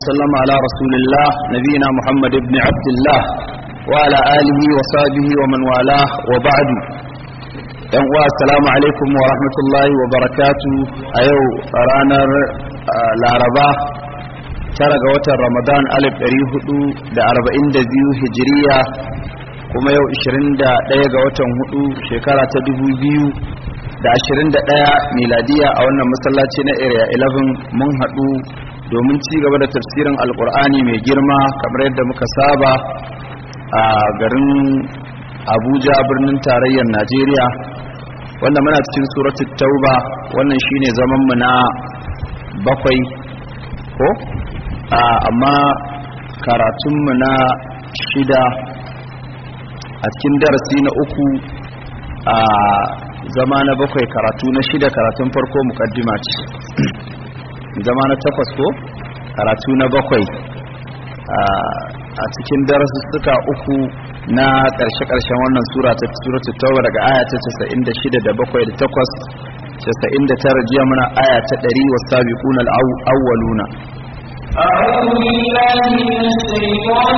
وسلم على رسول الله نبينا محمد بن عبد الله وعلى آله وصحبه ومن والاه وبعد yan uwa assalamu alaikum wa rahmatullahi wa barakatu a yau ranar laraba tara ga watan ramadan alif ɗari hudu da arba'in da biyu hijiriya kuma yau ishirin da ɗaya ga watan hudu shekara ta dubu biyu da ashirin da ɗaya miladiya a wannan masallaci na area 11 mun haɗu domin ci gaba da tafsirin alkur'ani mai girma kamar yadda muka saba a garin abuja birnin tarayyar najeriya wanda muna cikin suratul tauba wannan shine zaman mu na bakwai ko amma karatun mu na shida a cikin darasi na uku a zama na bakwai karatu na shida karatun farko mukaddima ce zama na takwas ko karatu na bakwai a cikin darasussuka uku na ƙarshe-ƙarshen wannan sura ta suratul tauba daga aya ta 96 da bakwai da takwas 99 jiya muna aya ta 100 wasabiqun al-awwaluna أعوذ بالله من الشيطان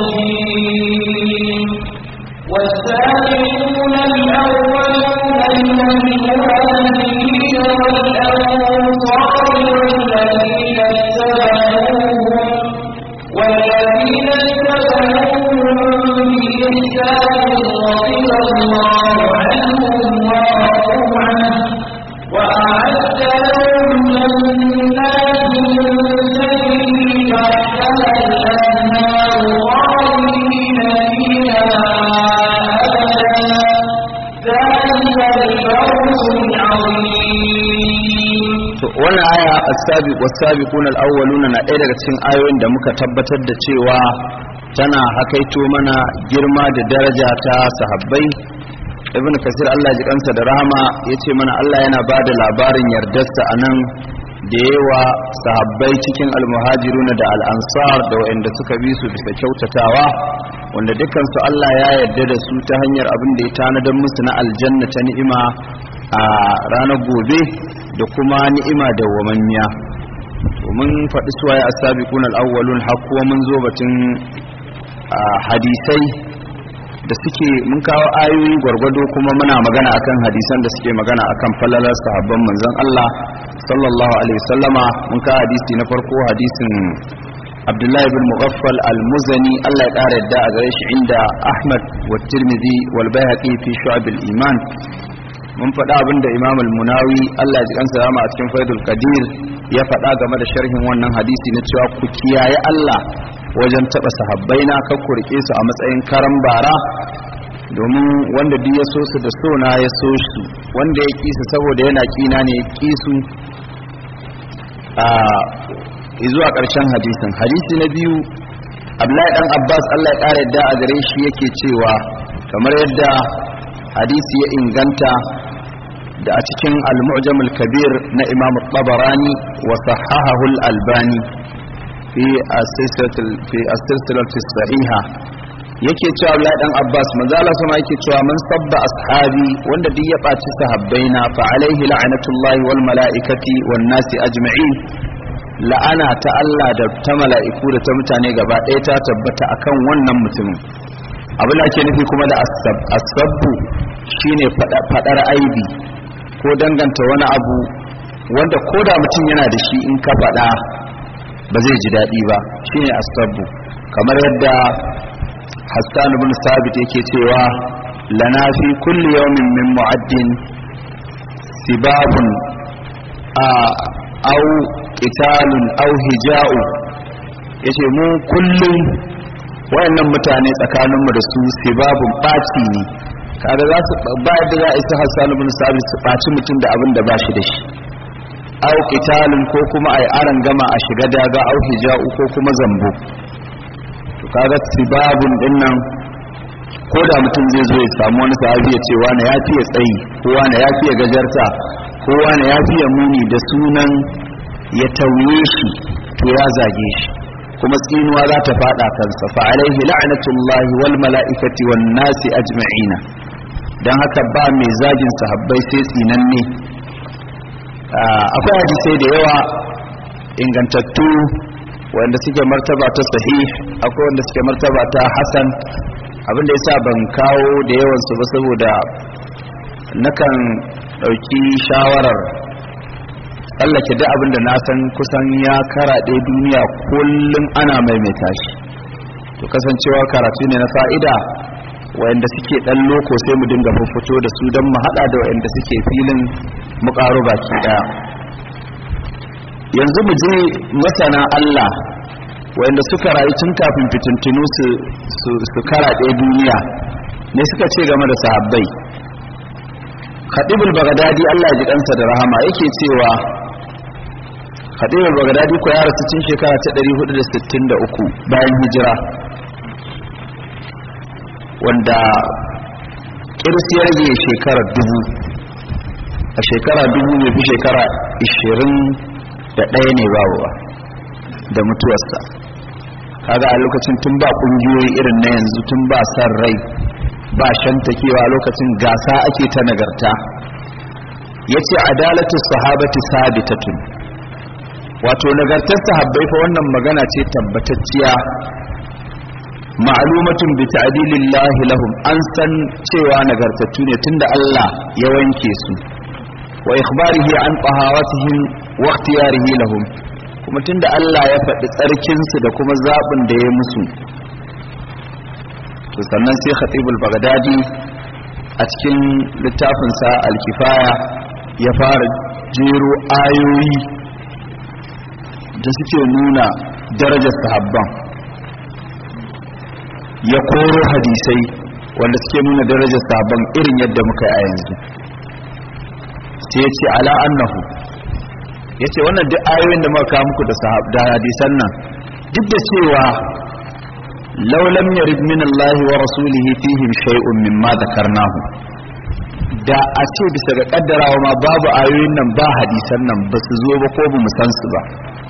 الرجيم والسابقون الأولون من المهاجرين والأنصار والذين اتبعوهم والذين اتبعوهم بإحسان رضي الله عنهم ورضوا عنه وأعد لهم جنات تجري تحتها الأنهار خالدين فيها أبدا ذلك الفوز العظيم wannan aya as-sabiq was-sabiqun al-awwaluna na ɗaya daga cikin ayoyin da muka tabbatar da cewa tana hakaito mana girma da daraja ta sahabbai ibn kasir Allah ji kansa da rahama yace mana Allah yana ba da labarin yardarsa anan da yawa sahabbai cikin al-muhajiruna da al-ansar da waɗanda suka bi su bisa kyautatawa wanda dukansu Allah ya yarda da su ta hanyar abin da ya tanadar musu na aljanna ta ni'ima a ranar gobe da kuma ni'ima da wamammiya mun faɗi suwaye a sabiqun al-awwalun har kuwa mun zo batun hadisai da suke mun kawo ayoyi gwargwado kuma muna magana akan hadisan da suke magana akan falalar sahabban manzon Allah sallallahu alaihi wasallama mun kawo hadisi na farko hadisin Abdullahi bin Mughaffal al-Muzani Allah ya ƙara yadda a gare shi inda Ahmad wa Tirmidhi wal Baihaqi fi Shu'ab al-Iman mun faɗa abin da imam al-munawi Allah ya ji kansa rama a cikin faidul qadir ya faɗa game da sharhin wannan hadisi na cewa ku kiyaye Allah wajen taɓa sahabbai na kan ku rike su a matsayin karan bara domin wanda duk ya so su da so na ya so su wanda ya kisa saboda yana kina ne ya kisu a zuwa ƙarshen hadisin hadisi na biyu Abdullahi dan Abbas Allah ya ƙara yadda a gare shi yake cewa kamar yadda hadisi ya inganta da a cikin al-mu'jam al-kabir na imam tabarani wa sahahahu al-albani fi as-silsilati sahiha yake cewa Abdullah dan Abbas manzo Allah sama yake cewa man sabba ashabi wanda duk ya baci sahabbaina fa alaihi la'natullahi wal mala'ikati wan nasi ajma'in la'ana ta Allah da ta mala'iku da ta mutane gaba ɗaya ta tabbata akan wannan mutumin abin da ke nufi kuma da asabbu shine fadar aibi ko danganta wani abu wanda ko da mutum yana da shi in ka fada ba zai ji daɗi ba shine asabbu kamar yadda hassan ibn sabit yake cewa lana fi kulli yawmin min mu'addin sibabun a au qitalun au hija'u yace mu kullum wayannan mutane tsakaninmu da su sibabun ɓaci ne kaga za su ba yadda za a isa hassan ibn sabit su ɓaci mutum da abin da ba shi da shi au qitalun ko kuma ai aran gama a shiga daga au hija'u ko kuma zambo to kaga sibabun dinnan ko da mutum zai zo ya samu wani sahabi ya ce wani ya fiye tsayi ko wani ya fiye gajarta ko wani ya fiye muni da sunan ya tauye shi to ya zage shi kuma tsinuwa za ta fada kansa fa alaihi la'natullahi wal mala'ikati wan nasi ajma'ina dan haka ba mai zagin sahabbai sai tsinanne akwai hadisai da yawa ingantattu wanda suke martaba ta sahih akwai wanda suke martaba ta hasan abinda yasa ban kawo da yawan su ba saboda nakan dauki shawarar tsallake duk abinda na san kusan ya karaɗe duniya kullum ana maimaita shi to kasancewa karatu ne na fa'ida wayanda suke dan loko sai mu dinga fito da su don mu hada da wayanda suke filin mu karo baki daya yanzu mu je masana Allah wayanda suka rayu tun kafin fitintunu su su, su karaɗe duniya ne suka ce game da sahabbai Khadibul Baghdadi Allah ya ji kansa da rahama yake cewa Khadibul Baghdadi ko ya rasu tun shekara ta 463 bayan hijira wanda kirsi ya rage shekara dubu a shekara dubu mai fi shekara ishirin da ɗaya ne babu ba da mutuwarsa kaga a lokacin tun ba ƙungiyoyi irin na yanzu tun ba san rai ba shantakewa lokacin gasa ake ta nagarta ya ce adalatu sahabati sabitatun wato nagartar sahabbai fa wannan magana ce tabbatacciya ma'lumatun bi ta'dilillahi lahum an san cewa nagartattu ne tunda Allah ya wanke su wa ikhbarihi an tahawatihim wa ikhtiyarihi lahum kuma tunda Allah ya faɗi tsarkin su da kuma zabin da ya musu to sannan sai khatibul baghdadi a cikin littafin sa al-kifaya ya fara jero ayoyi da suke nuna darajar sahabban ya koro hadisai wanda suke nuna darajar sabon irin yadda muka yi a yanzu sai ya ce ala annahu ya ce wannan duk ayoyin da muka muku da hadisan nan duk da cewa laulam yarid min Allah wa rasulihi fihim shay'un mimma dhakarnahu da a ce bisa ga kaddarawa ma babu ayoyin nan ba hadisan nan ba su zo ba ko ba mu san su ba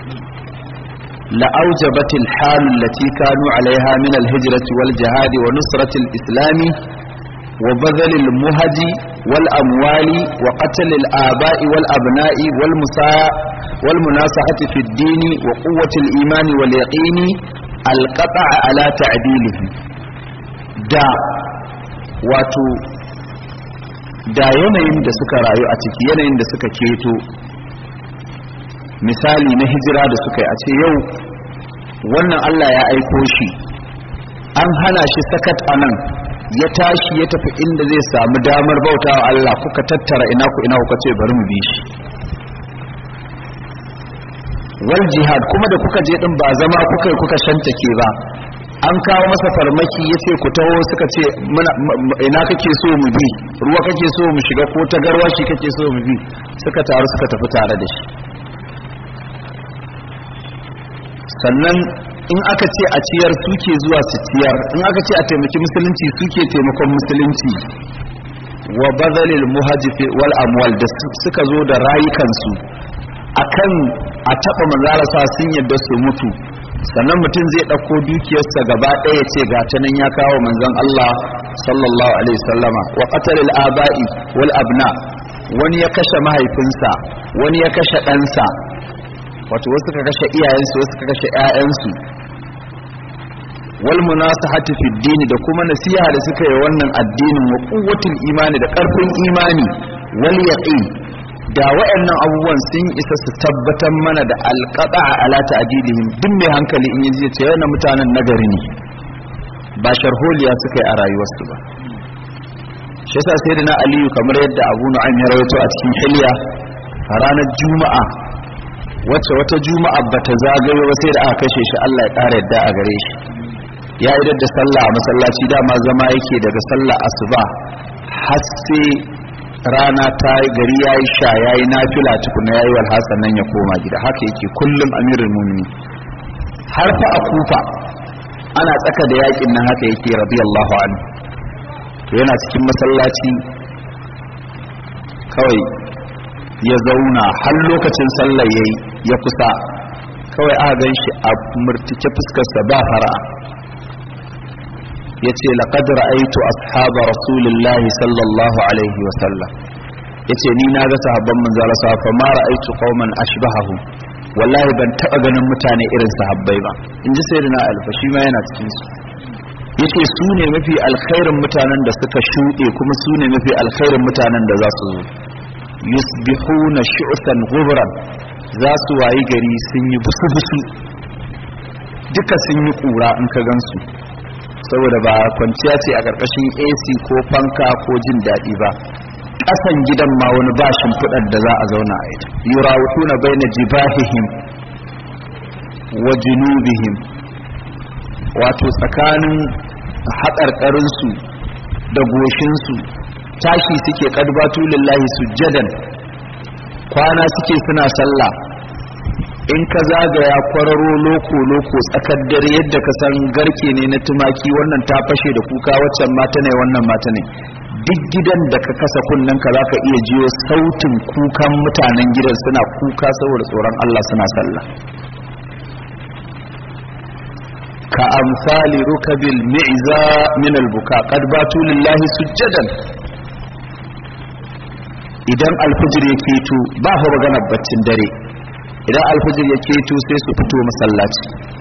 لأوجبت الحال التي كانوا عليها من الهجرة والجهاد ونصرة الإسلام وبذل المهج والأموال وقتل الآباء والأبناء والمساء والمناصحة في الدين وقوة الإيمان واليقين القطع على تعديله دا واتو da yanayin da suka rayu a ciki yanayin da suka keto misali na hijira da suka yi a ce yau wannan Allah ya aiko shi an hana shi sakat a nan ya tashi ya tafi inda zai samu damar bauta wa Allah kuka tattara ina ku ina kuka ce bari mu bi shi wal jihad kuma da kuka je din ba zama kuka kuka shantake ba an kawo masa farmaki ya ce ku taho suka ce ina kake so mu bi ruwa kake so mu shiga ko ta garwashi kake so mu bi suka taru suka tafi tare da shi sannan in aka ce a ciyar suke zuwa su ciyar in aka ce a taimaki musulunci suke taimakon musulunci wa bazalil muhajifi wal amwal da suka zo da rayukansu akan a taba manzara sa sun yadda su mutu sannan mutum zai ɗauko dukiyarsa gaba ɗaya ce ga ta nan ya kawo manzon Allah sallallahu alaihi sallama wa qatalil aba'i wal abna wani ya kashe mahaifinsa wani ya kashe ɗansa wato wasu ka kashe iyayensu wasu ka kashe ƴaƴansu wal munasahati fi dini da kuma nasiha da suka yi wannan addinin wa quwwatul imani da ƙarfin imani wal yaqin da waɗannan abubuwan sun isa su tabbatar mana da alqada ala ta'dilihim duk mai hankali in yaji ce wannan mutanen nagari ne ba sharholiya suka yi a rayuwarsu ba shi yasa sayyidina aliyu kamar yadda abu nu'aym ya rawaito a cikin hilya a ranar juma'a wacce wata juma'a bata zagayo ba sai da aka kashe shi Allah ya ƙara yadda a gare shi ya idar da sallah a masallaci dama zama yake daga sallah asuba har sai rana ta yi gari ya yi sha ya yi nafila tukuna ya yi walhassan nan ya koma gida haka yake kullum amirin mumini har fa a kufa ana tsaka da yakin nan haka yake radiyallahu anhu to yana cikin masallaci kawai ya zauna har lokacin sallar yayi ya kusa kawai aka gan shi a murtike fuskarsa ba fara'a ya ce laƙad ra'aitu ashaba rasulillahi sallallahu alaihi wasallam ya ce ni na ga sahabban manzala sa fa ma ra'aitu qauman ashbahahu wallahi ban taba ganin mutane irin sahabbai ba in ji sayyidina alfa shi ma yana cikin su yace su ne mafi alkhairin mutanen da suka shuɗe kuma su ne mafi alkhairin mutanen da za su zo yusbihuna shu'san ghubran za su wayi gari sun yi busu-busu duka sun yi kura in ka gansu saboda ba kwanciya ce a ƙarƙashin AC ko fanka ko jin daɗi ba ƙasan gidan ma wani ba shimfiɗar da za a zauna a ita yurawutuna baina jibahihim wa junubihim wato tsakanin haƙarƙarinsu da goshinsu tashi suke ƙadbatu lillahi sujjadan kwana suke suna sallah in ka zagaya kwararo loko-loko tsakar dare yadda ka san garke ne na tumaki wannan ta fashe da kuka waccan mata ne wannan mata ne duk gidan da ka kasa kunnen ka zaka iya jiyo sautin kukan mutanen gidan suna kuka saboda tsoron Allah suna sallah ka amsali rukabil mi'za min albuka qad batu lillahi sujjadan idan alfijir ya keto ba fa maganar baccin dare idan alfijir ya keto sai su fito masallaci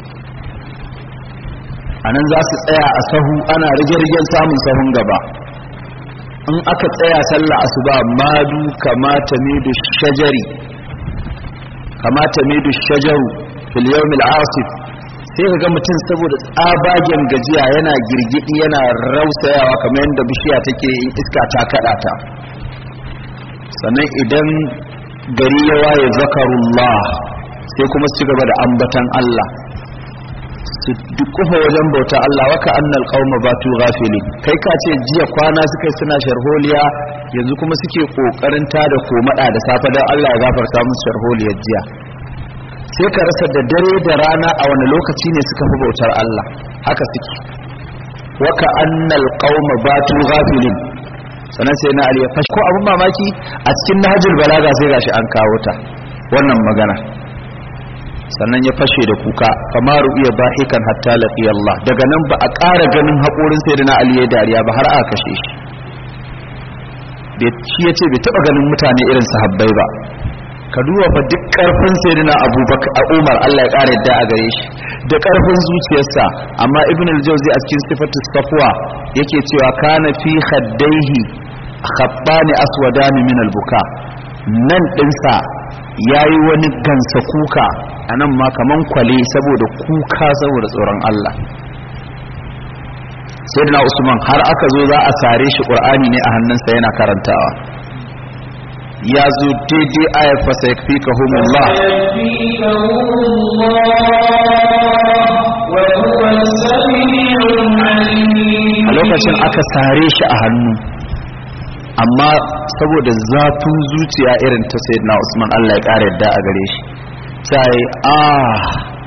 anan za su tsaya a sahu ana rige-rigen samun sahun gaba in aka tsaya sallah asuba madu kamata midu shajari kamata midu shajaru fil yawmil asif sai ka ga mutum saboda tsabagen gajiya yana girgidi yana rausayawa kamar yadda bishiya take in iska ta kada ta sannan idan gari ya waye zakarullah sai kuma su ci gaba da ambatan Allah su dukufa wajen bauta Allah waka annal qauma batu ghafili kai ka ce jiya kwana suka suna sharholiya yanzu kuma suke kokarin ta da komada da safe dan Allah ya gafarta musu sharholiyar jiya sai ka rasa da dare da rana a wani lokaci ne suka fi bautar Allah haka suke waka annal qauma batu ghafilin sannan sai na Ali ya fashi ko abin mamaki a cikin nahjul balaga sai gashi an kawo ta wannan magana sannan ya fashe da kuka kamaru iya bahikan hatta laƙi Allah daga nan ba a ƙara ganin haƙorin sai na Ali ya dariya ba har aka kashe shi shi ya ce bai taɓa ganin mutane irin sahabbai ba ka duba fa duk ƙarfin sai na abubakar a umar Allah ya ƙara yadda a gare shi da ƙarfin zuciyarsa amma ibn al-jawzi a cikin sifatu safwa yake cewa kana fi khaddaihi khabbani aswadani min al-buka nan ɗinsa yayi wani gansa kuka a nan ma kaman kwale saboda kuka saboda tsoron Allah sai da usman har aka zo za a sare shi ƙur'ani ne a hannunsa yana karantawa ya zo daidai ayar fasa ya fi ka humullah a lokacin aka sare shi a hannu amma saboda zafin zuciya irin ta sayyidina usman Allah ya ƙara yadda a gare shi sai ah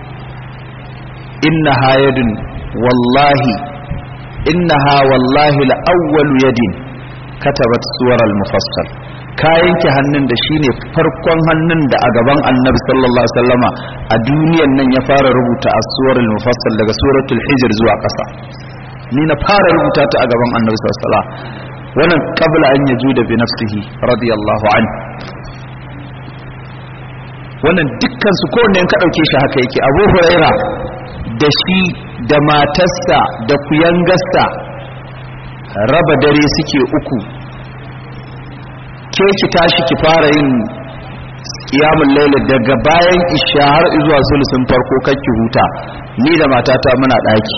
innaha yadun wallahi innaha wallahi la'awwalu yadin katabat suwar al-mufassal ka yanke hannun da shine farkon hannun da a gaban annabi sallallahu alaihi wasallama a duniyan nan ya fara rubuta as-suwar al-mufassal daga suratul hijr zuwa ƙasa ni na fara rubuta ta a gaban annabi sallallahu alaihi wasallama wannan qabla an yajuda bi nafsihi radiyallahu anhu wannan dukkan su kowanne ka ɗauke shi haka yake abu huraira da shi da matarsa da kuyangarsa raba dare suke uku ke ki tashi ki fara yin kiyamun laila daga bayan isha har zuwa sulusun farko kakki huta ni da matata muna ɗaki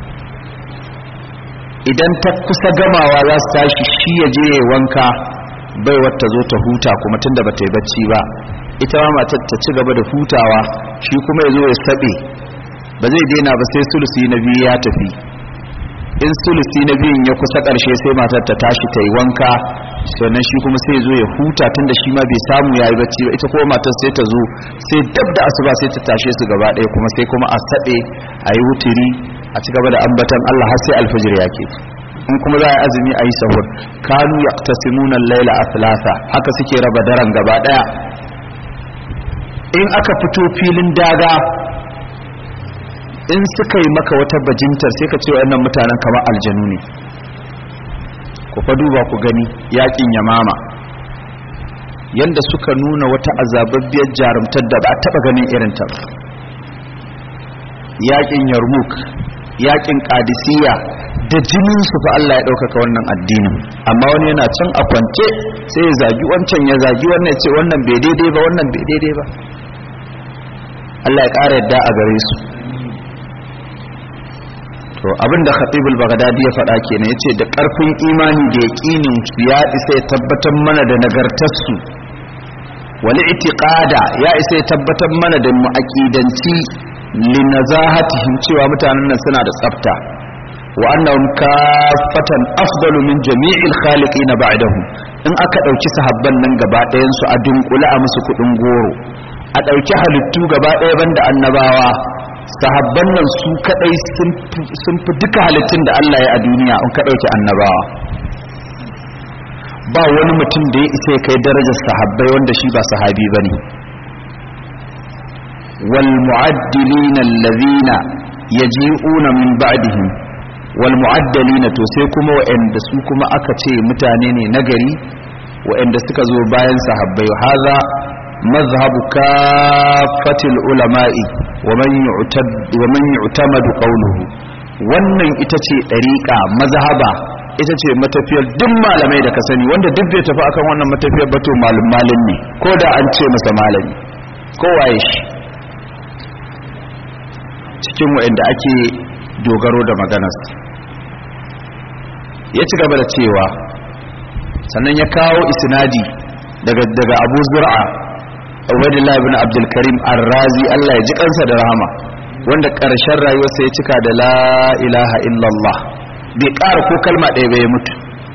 idan ta kusa gamawa za su tashi shi ya je ya wanka bai wata zo ta huta kuma tunda ba ta yi bacci ba ita ma matar ta ci gaba da hutawa shi kuma ya zo ya saɓe ba zai daina ba sai sulusi na biyu ya tafi in sulusi na biyun ya kusa ƙarshe sai matar ta tashi ta yi wanka sannan shi kuma sai zo ya huta tunda shi ma bai samu ya yi bacci ba ita kuma matar sai ta zo sai dab da asuba sai ta tashe su gaba ɗaya kuma sai kuma a saɓe a yi wuturi a ci gaba da ambatan Allah har sai alfajir ya ke in kuma za a yi azumi a yi sahur kanu yaqtasimuna al-laila athlasa haka suke raba daren gaba ɗaya in aka fito filin daga in suka yi maka wata bajintar sai ka ce wannan mutanen kamar aljanu ne ku fa duba ku gani yakin yamama yanda suka nuna wata azababbiyar jarumtar da ba a taba ganin irin ta ba yakin yarmuk yakin qadisiyya da jinin su fa Allah ya ɗaukaka wannan addinin amma wani yana can a kwance sai ya zagi wancan ya zagi wannan ya ce wannan bai daidai ba wannan bai daidai ba Allah ya ƙara yadda a gare su to abinda khatibul baghdadi ya faɗa kenan yace da ƙarfin imani da yaqinin ya isa ya tabbatar mana da nagartarsu wal i'tiqada ya isa ya tabbatar mana da mu'aqidanci linazahatihim cewa mutanen nan suna da tsafta wa annahum kaffatan afdalu min jami'il khaliqin ba'dahum in aka dauki sahabban nan gaba ɗayan su a dunkule a musu kudin goro a dauki halittu gaba ɗaya banda annabawa sahabban nan su kadai sun fi duka halittun da Allah ya a duniya in ka dauki annabawa ba wani mutum da ya isa ya kai darajar sahabbai wanda shi ba sahabi bane wal mu'addilina allazina yaji'una min ba'dihim wal mu'addalina to sai kuma wa'anda su kuma aka ce mutane ne nagari wa'anda suka zo bayan sahabbai haza mazhabu kafatil ulama'i wa man yu'tad wa man yu'tamadu qawluhu wannan ita ce dariqa mazhaba ita ce matafiyar duk malamai da ka sani wanda duk bai tafi akan wannan matafiyar ba to malum malin ne ko da an ce masa malami ko waye shi cikin wa'anda ake dogaro da maganarsa ya ci gaba da cewa sannan ya kawo isnadi daga daga Abu Zur'a Ubaydullah ibn Abdul Karim Ar-Razi Allah ya ji kansa da rahama wanda ƙarshen rayuwarsa ya cika da la ilaha illallah bai ƙara ko kalma ɗaya bai mutu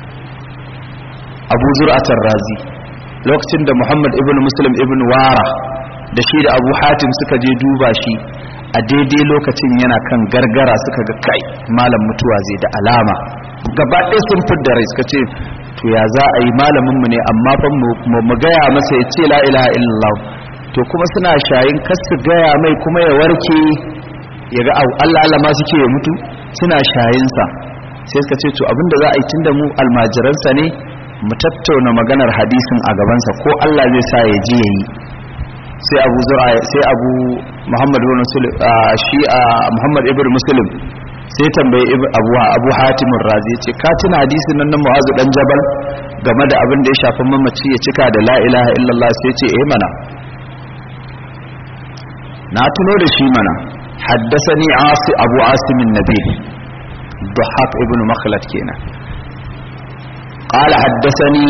Abu Zur'a Ar-Razi lokacin da Muhammad ibn Muslim ibn Wara da shi da Abu Hatim suka je duba shi a daidai lokacin yana kan gargara suka ga kai malam mutuwa zai da alama gaba ɗaya sun fidda rai suka ce to ya za a yi malaminmu ne amma fa mu gaya masa ya ce la ilaha illallah to kuma suna shayin kas su gaya mai kuma ya warke ya ga Allah Allah ma suke ya mutu suna shayinsa sai suka ce to abinda za a yi tunda mu almajiransa ne mu tattauna maganar hadisin a gabansa ko Allah zai sa ya ji yayi sai abu zura sai abu muhammad ibn muslim shi muhammad ibn muslim sai tambaye abu abu hatim razi ce ka tuna hadisin nan na mu'azu dan jabal game da abin da ya shafi mamaci ya cika da la ilaha illallah sai ce eh mana na tuno da shi mana haddasani asi abu asim nabil duhaq ibn makhlad kenan قال حدثني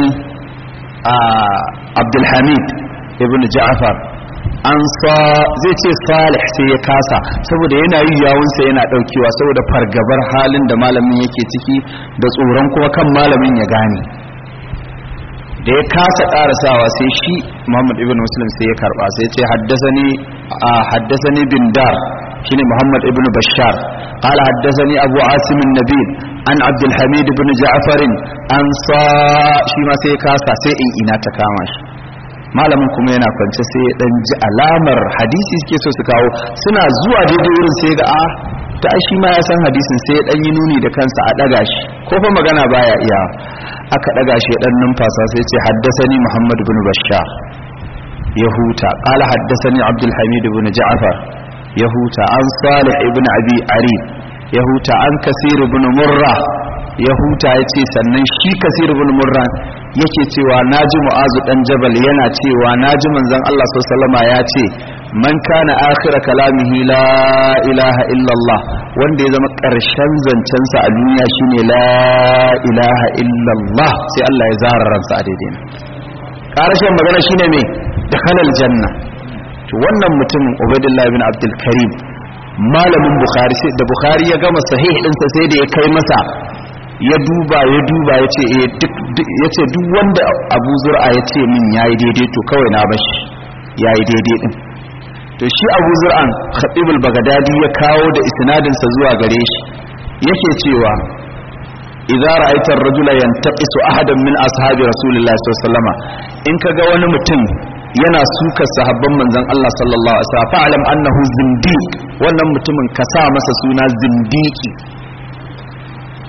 عبد الحميد ابن جعفر an sa zai ce salih sai ya kasa saboda yana yi yawunsa yana daukewa saboda fargabar halin da malamin yake ciki da tsoron kuma kan malamin ya gane da ya kasa karasawa sai shi muhammad ibn muslim sai ya karba sai ce haddasani haddasani bin dar shine muhammad ibn bashar qala haddasani abu asim an-nabil an abdul hamid ibn ja'far an sa shi ma sai ya kasa sai in ina ta kama shi malamin kuma yana kwance sai ya dan ji alamar hadisi suke so su kawo suna zuwa daidai wurin sai ga a ta shi ma ya san hadisin sai ya dan yi nuni da kansa a daga shi ko fa magana baya iya aka daga shi ya dan numfasa sai ce haddasani muhammad ibn bashar ya huta qala haddasani abdul hamid ibn ja'far ya huta an salih ibn abi ari ya huta an kasir ibn murra ya huta ya ce sannan shi kasir ibn murra yake cewa naji mu'azu dan jabal yana cewa naji manzon Allah sallallahu ya ce man kana akhira kalamihi la ilaha illallah wanda ya zama karshen zancen sa a duniya shine la ilaha illallah sai Allah ya zara ransa a daidai karshen magana shine me dakhalal janna to wannan mutumin Ubaidullah ibn Abdul Karim malamin Bukhari sai da Bukhari ya gama sahih ɗinsa sai da ya kai masa ya duba ya duba ya ce ya ce duk wanda abu zur'a ya ce min ya yi daidai to kawai na bashi ya yi daidai din to shi abu zur'an khatibul bagadadi ya kawo da isnadinsa zuwa gare shi yake cewa idza ra'aita ar-rajula yantaqisu ahadan min ashabi rasulillahi sallallahu alaihi wasallam in kaga wani mutum yana suka sahabban manzon Allah sallallahu alaihi wasallam fa'alam annahu zindiq wannan mutumin ka sa masa suna zindiki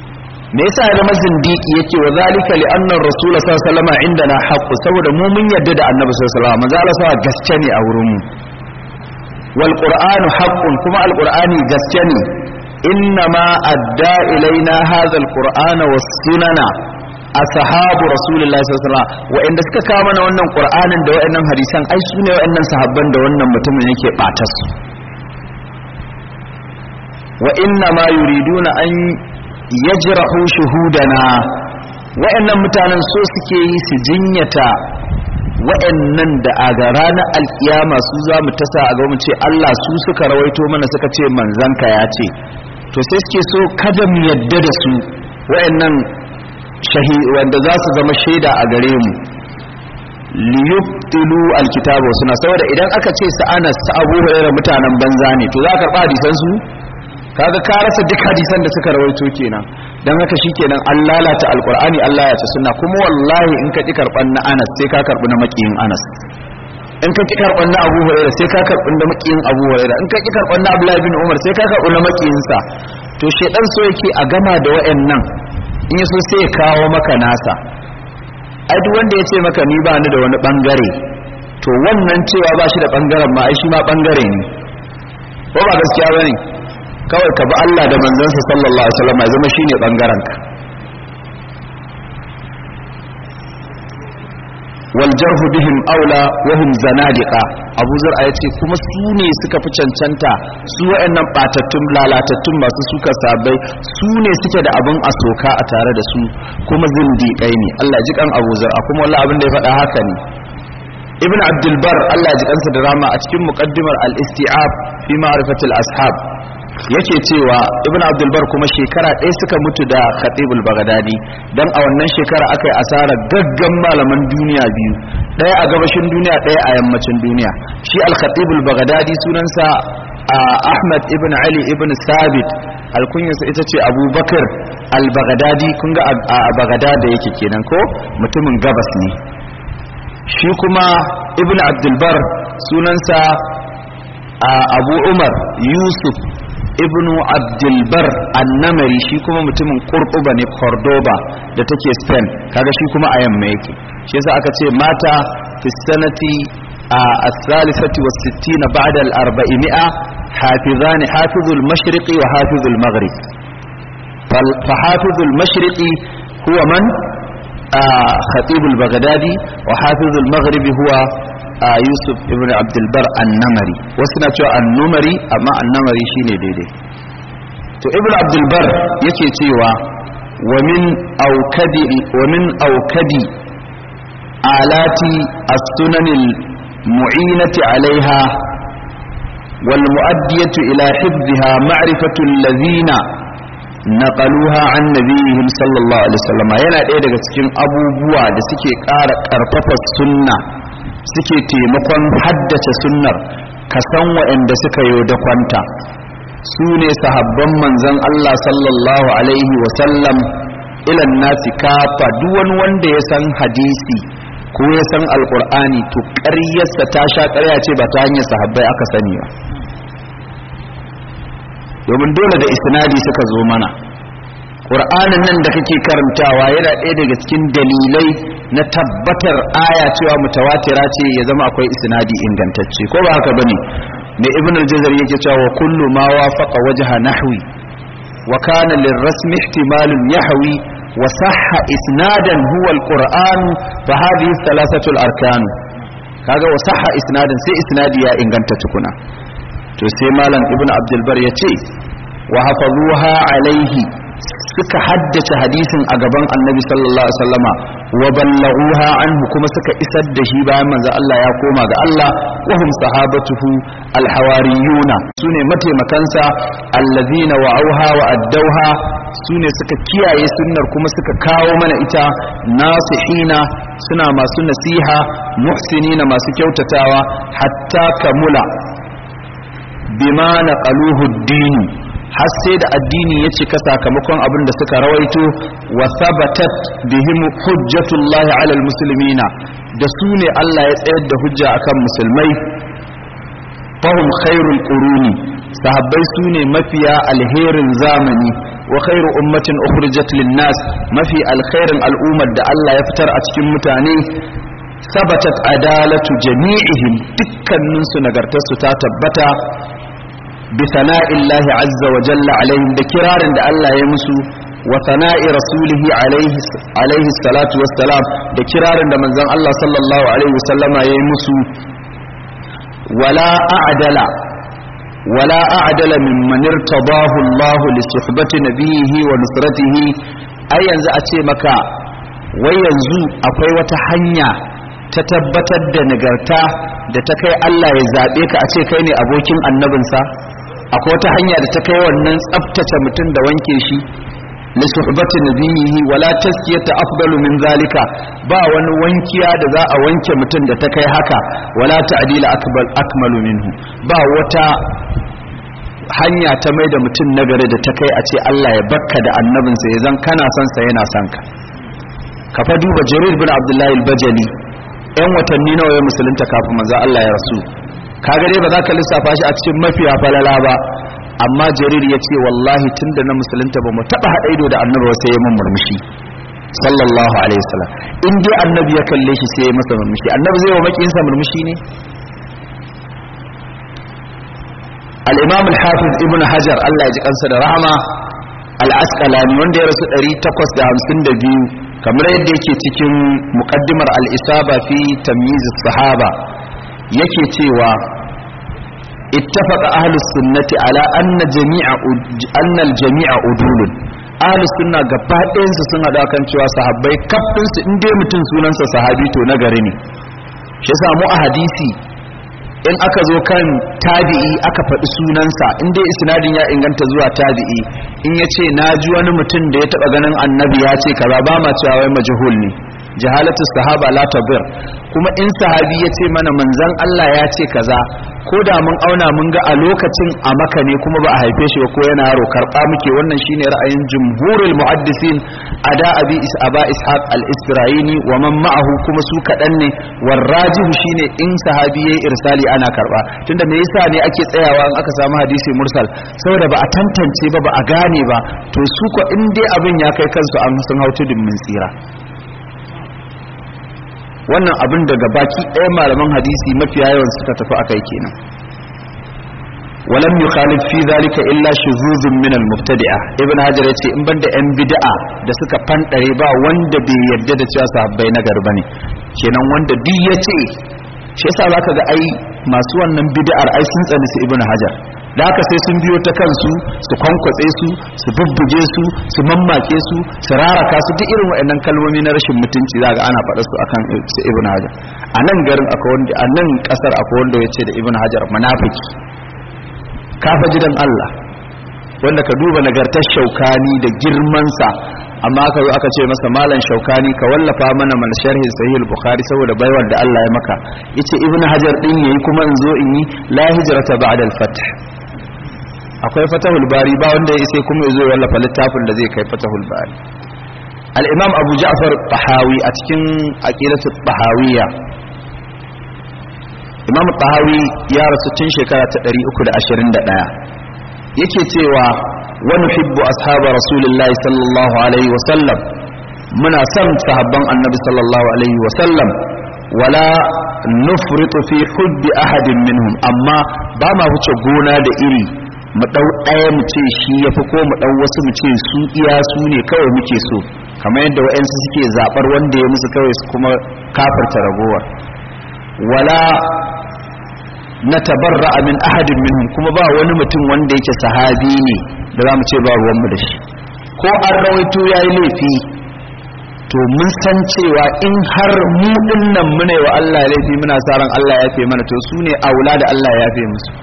me yasa ya zama zindiki yake wa zalika li anna rasul sallallahu alaihi wasallam indana haqqu saboda mu mun yadda da annabi sallallahu alaihi wasallam manzo Allah sa gaske ne a wurin mu wal qur'anu haqqun kuma al qur'ani gaske ne inna ma adda ilaina hadha al qur'ana was sunana ashabu rasulullahi sallallahu alaihi wasallam wa'anda suka kawo mana wannan qur'anin da wa'annan hadisan ai su ne wa'annan sahabban da wannan mutumin yake bata su wa inna ma yuriduna an yajrahu shuhudana wa'annan mutanen so suke yi su jinyata wa'annan da a ga ranar alkiyama su za mu tasa a ga mu ce Allah su suka rawaito mana suka ce manzanka ya ce to sai suke so kada mu yadda da su wa'annan shahi wanda za su zama shaida a gare mu liyubtilu alkitabu suna saboda idan aka ce su anas su abu hurairah mutanen banza ne to za ka karba hadisan su kaga ka rasa duk hadisan da suka rawaito kenan dan haka shikenan an lalata alqur'ani Allah ya ce sunna kuma wallahi in ka ki karban na Anas sai ka karbi na makiyin Anas in ka ki karban na Abu Hurairah sai ka karbi na makiyin Abu Hurairah in ka ki karban na Abdullah bin Umar sai ka karbi na makiyin sa to shedan so yake a gama da wayannan in yaso sai ya kawo maka nasa ai duk wanda ya ce maka ni ba ni da wani bangare to wannan cewa ba shi da bangaren ma ai shi ma bangare ne ko ba gaskiya bane kawai ka bi Allah da manzansa sallallahu alaihi wasallam ya zama shine bangaren ka wal jarhu bihim aula wa hum zanadiqa Abu Zur'a yace kuma su ne suka fi cancanta su wayannan batattun lalatattun masu suka sabai su ne suke da abin asoka a tare da su kuma zindiƙai ne Allah ji kan Abu Zur'a kuma wallahi abin da ya faɗa haka ne Ibn Abdul Bar Allah ji kansa da rama a cikin muqaddimar al-isti'ab fi ma'rifatil ashab yake cewa ibn abdulbar kuma shekara ɗaya suka mutu da khatibul bagdadi don a wannan shekara aka yi asara gaggan malaman duniya biyu ɗaya a gabashin duniya ɗaya a yammacin duniya shi al-khatibul bagdadi sunansa ahmad ibn ali ibn sabit alkunyarsa ita ce abubakar al-bagdadi kun ga a bagdada yake kenan ko mutumin gabas ne shi kuma ibn abdulbar sunansa abu umar yusuf ibnu abdulbar annamari shi kuma mutumin kurkuba ne cordoba da take spain kaga shi kuma a yamma yake shi yasa aka ce mata fi sanati a thalithati wa sittina ba'da al-arba'imi'a hafizani hafizul mashriqi wa hafizul maghrib fa hafizul mashriqi huwa man khatib al-baghdadi wa hafizul maghribi huwa yusuf ibn abdulbar annamari wasu na cewa annumari amma annamari shine daidai to ibn abdulbar yake cewa wa min aukadi wa min aukadi alati as-sunanil mu'inati alaiha wal mu'addiyatu ila hifdhiha ma'rifatu allazina naqaluha an nabiyihim sallallahu alaihi wasallam yana ɗaya daga cikin abubuwa da suke ƙara ƙarfafa sunna suke taimakon haddace sunnar ka san waɗanda suka yi da kwanta su ne sahabban manzon Allah sallallahu alaihi wasallam ilan nasi kafa duk wani wanda ya san hadisi ko ya san alkur'ani to ƙaryarsa ta sha ƙarya ce ba ta hanyar sahabbai aka sani ba domin dole da isnadi suka zo mana ƙur'anin nan da kake karantawa yana ɗaya daga cikin dalilai na tabbatar aya cewa mutawatira ce ya zama akwai isnadi ingantacce ko ba haka bane ne ibn al-jazari yake cewa kullu ma wafaqa wajha nahwi wa kana lirrasmi ihtimalun yahwi wa sahha isnadan huwa al-qur'an fa hadhihi thalathatu al-arkan kaga wa sahha isnadan sai isnadi ya inganta tukuna to sai malam ibn abdul bar yace wa hafazuha alaihi suka haddace hadisin a gaban annabi sallallahu alaihi wasallama wa ballaghuha anhu kuma suka isar da shi bayan manzo Allah ya koma ga Allah wa hum sahabatuhu alhawariyuna sune mataimakansa allazina wa'auha wa addauha sune suka kiyaye sunnar kuma suka kawo mana ita nasihina suna masu nasiha muhsinina masu kyautatawa hatta kamula bima naqaluhu ad-din har sai da addini ya cika sakamakon abin da suka rawaito wa sabatat bihim hujjatullah ala almuslimina da su ne Allah ya tsayar da hujja akan musulmai fahum khairul quruni sahabbai su ne mafiya alherin zamani wa khairu ummatin ukhrijat lin-nas mafi alkhairin al'ummar da Allah ya fitar a cikin mutane sabatat adalatu jami'ihim dukkanin su nagartar su ta tabbata bi sana'illahi azza wa jalla alaihim da kirarin da Allah ya musu wa sana'i rasulihi alaihi alaihi salatu wassalam da kirarin da manzon Allah sallallahu alaihi wasallama ya yi musu wala a'dala ولا أعدل ممن ارتضاه الله لصحبة نبيه ونصرته أي ينزع أتي مكا وينزو أقوي وتحنيا تتبتد da nagarta da ta kai Allah ya zaɓe ka a ce kai ne abokin annabinsa akwai wata hanya da ta kai wannan tsaftace mutum da wanke shi li suhbati nabiyihi wala taskiyata afdalu min zalika ba wani wankiya da za a wanke mutum da ta kai haka wala ta'dila akbal akmalu minhu ba wata hanya ta mai da mutum nagari da ta kai a ce Allah ya bakka da annabinsa ya zan kana son sa yana son ka ka fa duba jarir bin abdullahi al-bajali yan watanni nawa ya musulunta kafin manzo Allah ya rasu kaga dai ba za ka lissafa shi a cikin mafiya falala ba amma jarir ya ce wallahi tunda na musulunta ba mu taba haɗa ido da annabi ba sai ya mun murmushi sallallahu alaihi wasallam in dai annabi ya kalle shi sai ya masa murmushi annabi zai wa makiyinsa murmushi ne al-imam al-hafiz ibn hajar Allah ya ji kansa da rahama al-asqalani wanda ya rasu 852 kamar yadda yake cikin muqaddimar al-isaba fi tamyiz as-sahaba yake cewa ittafaqa ahlus sunnati ala anna jami'a anna al-jami'a udulun ahlus sunna gaba ɗayan su sun hada kan cewa sahabbai kafin su in dai mutum sunansa sahabi to na gari ne shi yasa mu a hadisi in aka zo kan tabi'i aka faɗi sunansa in dai isnadin ya inganta zuwa tabi'i in ya ce na ji wani mutum da ya taɓa ganin annabi ya ce kaza ba ma cewa wai majhul ne jahalatu sahaba la tabir kuma in sahabi ya ce mana manzon Allah ya ce kaza ko da mun auna mun ga a lokacin a maka ne kuma ba a haife shi ba ko yana yaro karɓa muke wannan shine ra'ayin jumhurul muhaddisin ada abi is aba ishaq al-isra'ini wa man ma'ahu kuma su kaɗan ne warrajihu shine in sahabi yayi irsali ana karɓa tunda me yasa ne ake tsayawa in aka samu hadisi mursal saboda ba a tantance ba ba a gane ba to su ko in dai abin ya kai kansu an sun hautu min tsira wannan abin daga baki ɗaya malaman hadisi mafiya yawan suka tafi akai kenan walam yukhalif fi zalika illa shuzuzun min al-mubtadi'a ibn hajar yace in banda yan bid'a da suka fandare ba wanda bai yarda da cewa sahabbai na garba ne kenan wanda duk yace shi yasa zaka ga ai masu wannan bid'ar ai sun tsani su ibn hajar da haka sai sun biyo ta kansu su kwankwatse su su bubbuge su su mammake su su raraka su duk irin waɗannan kalmomi na rashin mutunci za ga ana faɗa su akan su ibn hajar a nan garin akwai wanda a nan ƙasar akwai wanda ya ce da ibn hajar munafiki kafa gidan Allah wanda ka duba nagartar shaukani da girmansa amma aka zo aka ce masa malam shaukani ka wallafa mana mana sharhi sahih al-bukhari saboda baiwar da Allah ya maka yace ibn hajar din yayi kuma in zo in yi la hijrata ba'da al-fath akwai fatahul bari ba wanda ya sai kuma ya zo wallafa littafin da zai kai fatahul bari al-imam abu ja'far tahawi a cikin aqidatu tahawiyya imam tahawi ya rasu tun shekara ta 321 yake cewa wa nuhibbu ashab rasulillahi sallallahu alaihi wa sallam muna son sahabban annabi sallallahu alaihi wa sallam wala nufritu fi hubbi ahadin minhum amma ba ma wuce gona da iri mu ɗau ɗaya mu ce shi ya fi ko mu ɗau wasu mu ce su iya su ne kawai muke so kamar yadda wa'yansu suke zaɓar wanda ya musu kawai su kuma kafarta ragowar wala na tabarra min ahadin minhum kuma ba wani mutum wanda yake sahabi ne da za mu ce ba ruwanmu da shi ko an rawaito ya yi laifi to mun san cewa in har mu dinnan muna wa Allah laifi muna sa ran Allah ya fi mana to su ne aula da Allah ya fi musu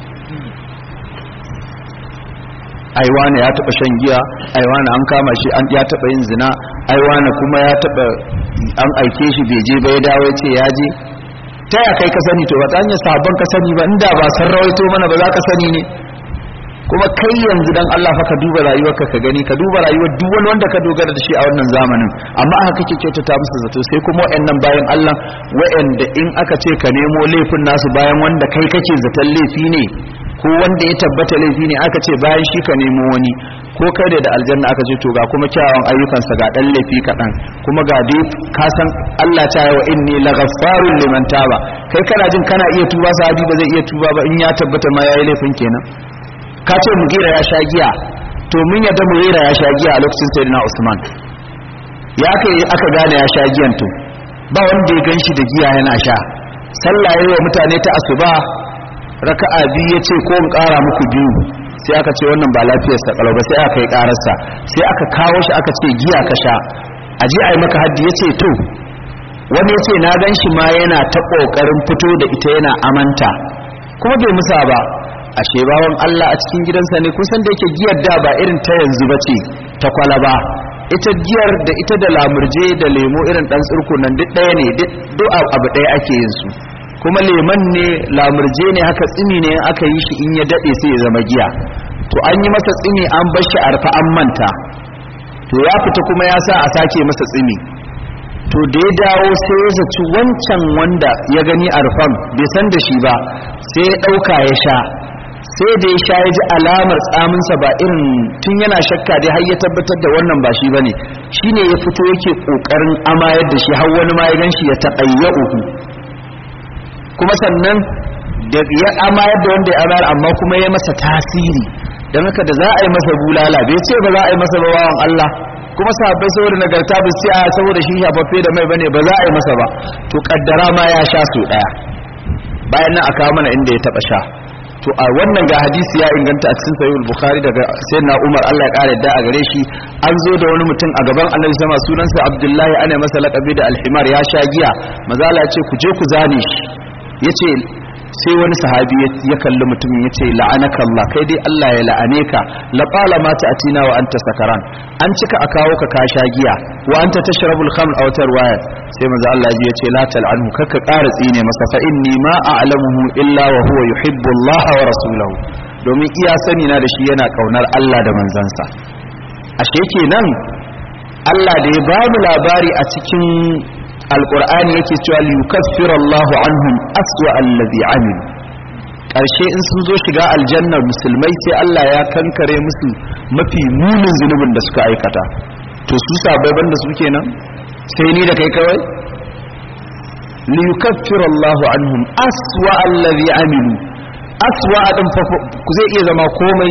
aiwana ya taba shan giya aiwana an kama shi an ya taba yin zina aiwana kuma ya taba an aike shi bai je ba ya dawo ya ce ya je ta ya kai ka sani to ba ta hanyar sabon ka sani ba inda ba san rawaito mana ba za ka sani ne kuma kai yanzu dan Allah fa ka duba rayuwarka ka gani ka duba rayuwar duk wani wanda ka dogara da shi a wannan zamanin amma aka kake kyautata musu zato sai kuma wayannan bayan Allah wayanda in aka ce ka nemo laifin nasu bayan wanda kai kake zaton laifi ne ko wanda ya tabbata laifi ne aka ce bayan shi ka nemo wani ko kai da da aljanna aka ce to ga kuma kyawawan ayyukansa ga dan laifi kaɗan kuma ga dai ka san Allah ta yi wa inni laghaffarun liman taba kai kana jin kana iya tuba sahabi ba zai iya tuba ba in ya tabbata ma yayi laifin kenan ka ce mugira ya sha giya to mun yadda mugira ya sha giya a lokacin sayyidina Usman ya kai aka gane ya sha giyan to ba wanda ya ganshi da giya yana sha sallah yayi wa mutane ta asuba raka'a biyu yace ko in ƙara muku biyu sai aka ce wannan ba lafiyar sa kalau ba sai aka yi ƙararsa sai aka kawo shi aka ce giya ka sha a ji a yi maka haddi yace to wani yace na gan shi ma yana ta ƙoƙarin fito da ita yana amanta kuma bai musa ba ashe bawan Allah a cikin gidansa ne kusan da yake giyar da ba irin ta yanzu ba ce ta kwalaba ita giyar da ita da lamurje da lemo irin dan tsurku nan duk ɗaya ne duk abu ɗaya ake yin su kuma leman ne lamurje ne haka tsini ne aka yi shi in ya daɗe sai ya zama giya to an yi masa tsini an bar shi arfa an manta to ya fita kuma ya sa a sake masa tsini to da ya dawo sai ya zaci wancan wanda ya gani arfan bai san da shi ba sai ya ɗauka ya sha sai da ya sha ya ji alamar tsaminsa ba irin tun yana shakka dai har ya tabbatar da wannan ba shi ba ne shi ne ya fito yake ƙoƙarin amayar da shi har wani ma ya gan shi ya taɓayya uku kuma sannan da ya amayar da wanda ya amayar amma kuma ya masa tasiri don haka da za a yi masa bulala bai ce ba za a yi masa bawan Allah kuma sahabbai saboda nagarta ba sai a saboda shi shafaffe da mai bane ba za a yi masa ba to kaddara ma ya sha su daya bayan nan aka mana inda ya taba sha to a wannan ga hadisi ya inganta a cikin sahihul bukhari daga sayyidina umar Allah ya kare da a gare shi an zo da wani mutum a gaban annabi sama sunansa abdullahi ana masa laqabi da alhimar ya sha giya mazala ya ce ku je ku zane shi yace sai wani sahabi ya kalli mutumin ya ce la'anaka Allah kai dai Allah ya la'ane ka la qala ma ta'tina wa anta sakaran an cika a kawo ka ka sha giya wa anta tashrabul khamr aw tarwaya sai manzo Allah ya ce la tal'anhu kaka ƙara tsine masa fa inni ma a'lamuhu illa wa huwa yuhibbu Allah wa rasulahu domin iya sani na da shi yana kaunar Allah da manzansa ashe kenan Allah da ya ba mu labari a cikin alƙur'ani yake cewa liyukaffira Allahu anhum aswa allazi amilu ƙarshe in sun zo shiga aljannar musulmai sai Allah ya kankare musu mafi munin zunubin da suka aikata to su sabai banda su kenan sai ni da kai kawai liyukaffira Allahu anhum aswa allazi amilu aswa din fa ku zai iya zama komai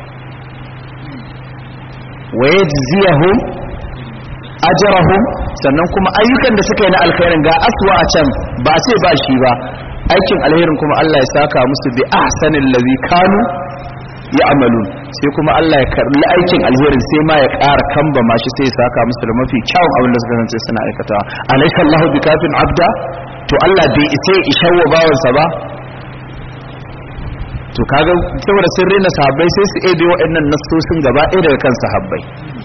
wa yajziyahum ajarahum sannan kuma ayyukan da suka yi na alkhairin ga aswa a can ba sai ba shi ba aikin alherin kuma Allah ya saka musu bi ahsanil ladhi kanu ya'malun sai kuma Allah ya karbi aikin alherin sai ma ya ƙara kamba ma shi sai ya saka musu da mafi kyawun abin da suka kasance suna aikatawa alaysa Allahu bikafin abda to Allah bai isa ya ishawa bawansa ba to kaga saboda sun rena sahabbai sai su ebe waɗannan nasosin gaba ɗaya daga kan sahabbai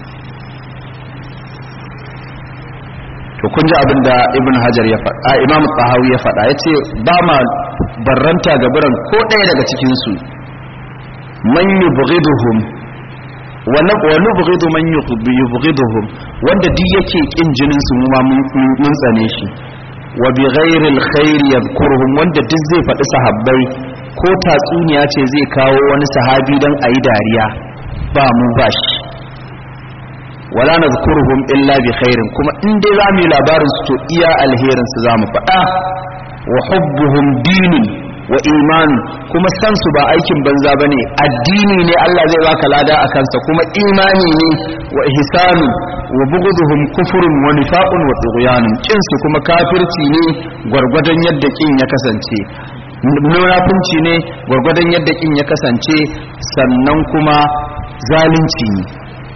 to kun ji abin da ibn hajar ya faɗa imam tsahawi ya faɗa ya ce ba ma barranta ga biran ko ɗaya daga cikinsu man yi bugiduhum wani bugidu man yi bugiduhum wanda duk yake ƙin jininsu mu ma mun tsane shi wa bi ghairil khairi yadhkuruhum wanda duk zai faɗi sahabbai ko tatsuniya ce zai kawo wani sahabi don a yi dariya ba mu ba shi wala nadhkuruhum illa bi khairin kuma in dai za mu yi labarin su to iya alherin su zamu faɗa wa hubbuhum dinun wa iman kuma san su ba aikin banza bane addini ne Allah zai baka lada a kansa kuma imani ne wa ihsanu wa bughduhum kufrun wa nifaqun wa tughyanun kin su kuma kafirci ne gwargwadon yadda kin ya kasance munafunci ne gwargwadon yadda kin ya kasance sannan kuma zalunci ne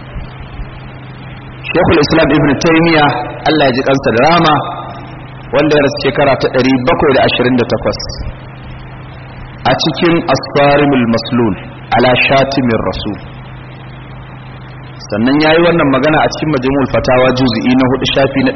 shekul islam ibn taimiya allah ya ji kansa da rama wanda ya rasu shekara ta 728 a cikin asfarimul maslul ala shatimin rasul sannan ya yi wannan magana a cikin majimul fatawa juzi'i na hudu shafi na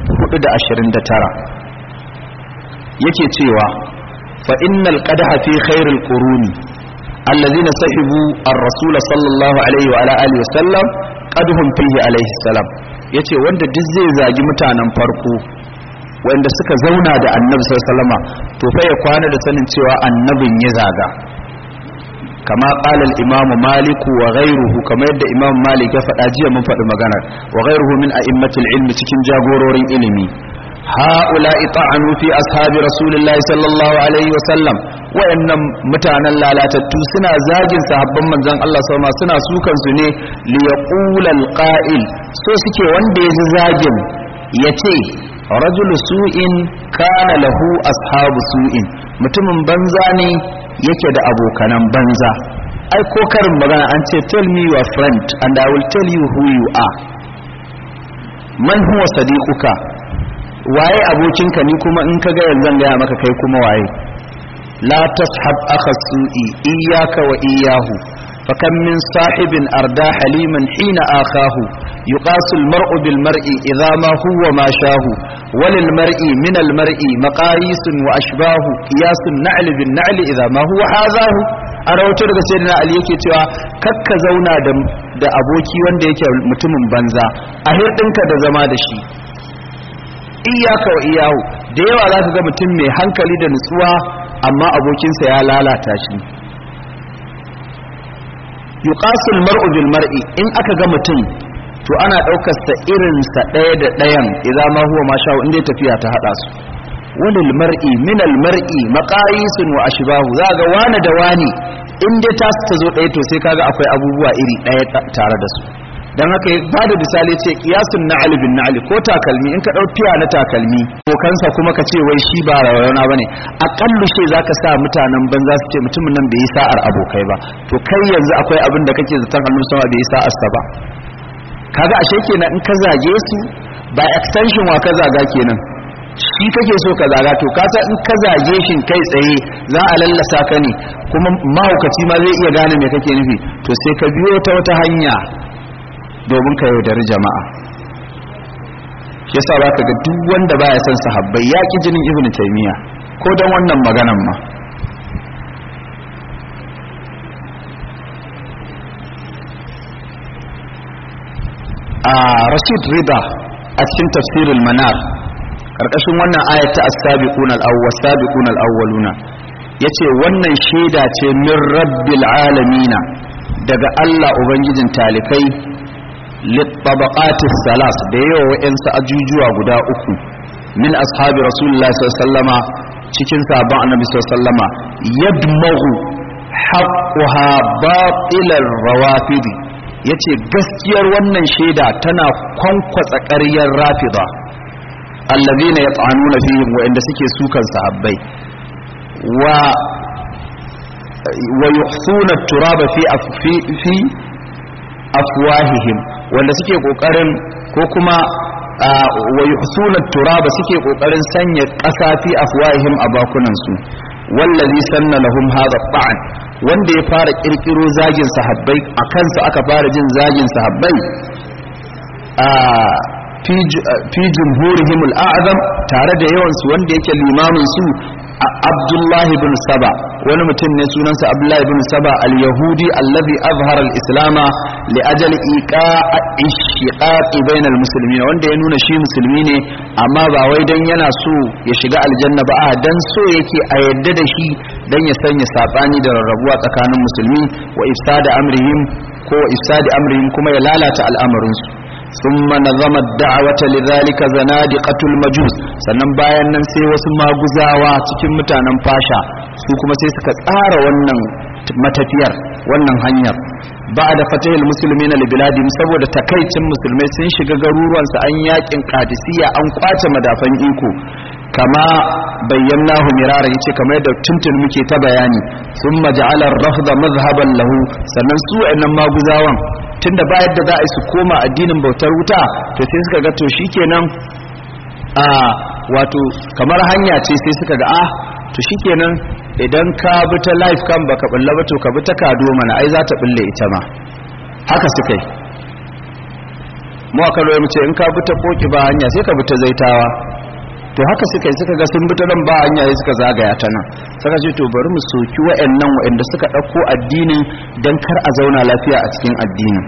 429 yake cewa fa innal qadaha fi khairil quruni الذين سحبوا الرسول صلى الله عليه وعلى آله وسلم قدهم فيه عليه السلام yace wanda duk zai zagi mutanen farko wanda suka zauna da annabi sallallahu alaihi to fa ya kwana da sanin cewa annabin ya zaga kama qala al-imam malik wa ghayruhu kamar yadda imam malik ya faɗa jiya mun faɗi magana wa ghayruhu min a'immatil ilmi cikin jagororin ilimi ha'ula'i ta'anu fi ashabi rasulillahi sallallahu alaihi wa sallam wayannan mutanen lalatattu suna zagin sahabban manzon Allah sama suna sukan su ne li yaqula al-qa'il so suke wanda ya ji zagin yace rajulu su'in kana lahu ashabu su'in mutumin banza ne yake da abokanan banza ai ko karin magana an ce tell me your friend and i will tell you who you are man huwa sadiquka waye abokinka ni kuma in ka ga yanzu gaya maka kai kuma waye la tashab akha su'i iyyaka wa iyyahu فكم من صاحب أردى حليما حين آخاه يقاس المرء بالمرء إذا ما هو ما شاه وللمرء من المرء مقاييس وأشباه قياس النعل بالنعل إذا ما هو حاذاه a rahoto daga sai na ali yake cewa kakka zauna da aboki wanda yake mutumin banza a hirɗinka da zama da shi iyaka wa iyahu da yawa za ka ga mutum mai hankali da nutsuwa amma abokinsa ya lalata shi yuqasul mar'u bil mar'i in aka ga mutum to ana daukar sa irin sa daya da dayan idan ma huwa ma sha'u inda tafiya ta hada su walil mar'i min al mar'i maqayisun wa ashbahu za ga wani da wani in dai ta ta zo daya to sai kaga akwai abubuwa iri daya tare da su dan haka ba da misali ce qiyasun na'al bin na'al ko takalmi in ka dau tiya na takalmi ko kansa kuma ka ce wai shi ba rawana bane akallu she zaka sa mutanen banza su ce mutumin nan bai yi sa'ar abokai ba to kai yanzu akwai abin da kake zaton annabi sama bai yi sa'ar sa ba kaga ashe kenan in ka zage su ba extension wa ka zaga kenan shi kake so ka zaga to kasa in ka zage shin kai tsaye za a lallasa ka ne kuma mahaukaci ma zai iya gane me kake nufi to sai ka biyo ta wata hanya domin ka yaudari jama'a shi yasa ba ka ga duk wanda baya son sahabbai ya ki jinin ibnu taymiya ko don wannan maganan ma a rashid rida a cikin tafsirul manar karkashin wannan ayat ta as-sabiqun al-awwal sabiqun al-awwaluna yace wannan shaida ce min rabbil alamina daga Allah ubangijin talikai littabaqatis salas da yawa wa'ansu ajujuwa guda uku min ashabi rasulullah sallama cikin sabon annabi sallama yadmahu haqquha batilar rawafidi yace gaskiyar wannan shaida tana kwankwatsa ƙaryar rafida allazina yat'anuna fihim wa'anda suke sukan sahabbai wa wa yuhsuna turaba fi fi afwahihim wanda suke kokarin ko kuma wa yuhsuna turaba suke kokarin sanya ƙasa fi afwahihim a bakunan su wallazi sanna lahum hadha ta'an wanda ya fara kirkiro zagin sahabbai a kansa aka fara jin zagin sahabbai a fi jumhurihim al'azam tare da yawansu wanda yake limamin su abdullahi bin saba wani mutum ne sunansa abdullahi bin saba al-yahudi allazi azhara al-islama li ajali iqa'i shiqaqi bainal muslimin wanda ya nuna shi musulmi ne amma ba wai dan yana so ya shiga aljanna ba a dan so yake a yadda da shi dan ya sanya sabani da rarrabuwa tsakanin musulmi wa ifsada amrihim ko ifsadi amrihim kuma ya lalata al'amarin su ثم نظم الدعوة لذلك زنادقة المجوس sannan bayan nan sai wasu maguzawa cikin mutanen fasha su kuma sai suka tsara wannan matafiyar wannan hanyar ba da fatahil musulmi na libiladim saboda takaicin musulmai sun shiga garuruwansu an yakin kadisiya an kwace madafan iko kama bayyana mirara yace kamar yadda tuntun muke ta bayani sun maja'alar rafda mazhaban lahu sannan su wa'annan maguzawan tunda ba yadda za a yi su koma addinin bautar wuta to sai suka ga to shikenan a wato kamar hanya ce sai suka ga ah to shikenan idan ka bi ta life kan baka bulla ba to ka bi ta kado mana ai za ta bulle ita ma haka suka yi mu aka roye mu ce in ka bi ta koki ba hanya sai ka bi ta zaitawa to haka suka yi suka ga sun bi ta nan ba hanya sai suka zagaya ta nan suka ce to bari mu soki wa'annan wa'anda suka ɗauko addinin dan kar a zauna lafiya a cikin addinin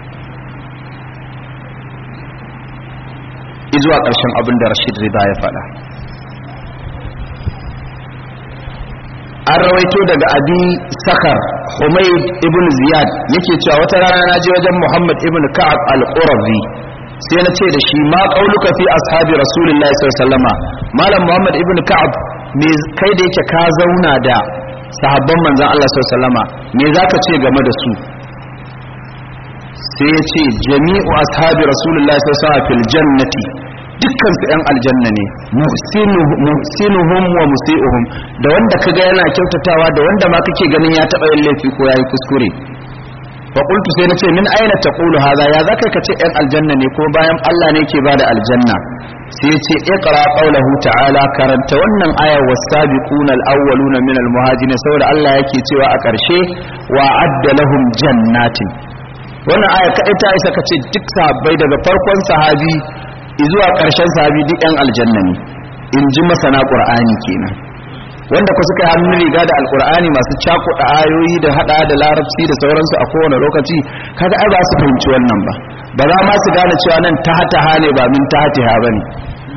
izuwa ƙarshen abin da Rashid Rida ya faɗa an rawaito daga abi sakar humayd ibn ziyad yake cewa wata rana na je wajen muhammad ibn ka'ab al-qurazi sai na ce da shi ma qauluka fi ashabi rasulillahi sallallahu alaihi wasallama malam muhammad ibn ka'ab me kai da yake ka zauna da sahabban manzon Allah sallallahu alaihi wasallama me zaka ce game da su sai ya ce jami'u ashabi rasulullahi sallallahu alaihi wasallam fil jannati dukkan su yan aljanna ne muhsinuhum wa musi'uhum da wanda kaga yana kyautatawa da wanda ma kake ganin ya taba yin laifi ko yayi kuskure fa qultu sai nace min aina taqulu hadha ya zaka kace yan aljanna ne ko bayan Allah ne ke bada aljanna sai ya ce iqra qawluhu ta'ala karanta wannan aya was-sabiquna al-awwaluna min al-muhajirin saboda Allah yake cewa a ƙarshe wa adda lahum jannatin wannan aya kaɗai ta isa ka ce duk sahabbai daga farkon sahabi zuwa ƙarshen sahabi duk yan aljanna ne in ji masana ƙur'ani kenan wanda ku suka yi hannun riga da alƙur'ani masu cakuɗa ayoyi da haɗa da larabci da sauransu a kowane lokaci kaga ai ba su fahimci wannan ba ba za ma su gane cewa nan ta hata ne ba min ta hatiha ba ne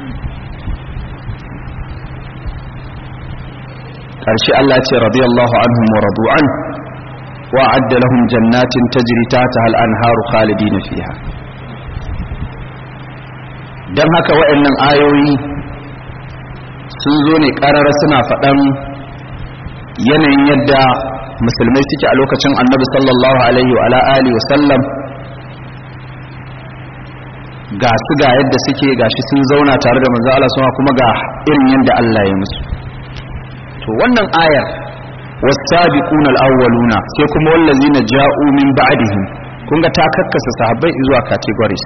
ƙarshe Allah ce radiyallahu anhum wa radu'an وأعد لهم جنات تجري تحتها الأنهار خالدين فيها dan haka waɗannan ayoyi sun zo ne ƙarara suna faɗan yanayin yadda musulmai suke a lokacin annabi sallallahu alaihi wa alihi wa sallam ga su ga yadda suke gashi sun zauna tare da manzo Allah kuma ga irin yadda Allah ya musu to wannan ayar والسابقون الأولون sai kuma wallazina ja'u min ba'dihim kun ga ta kakkasa sahabbai zuwa categories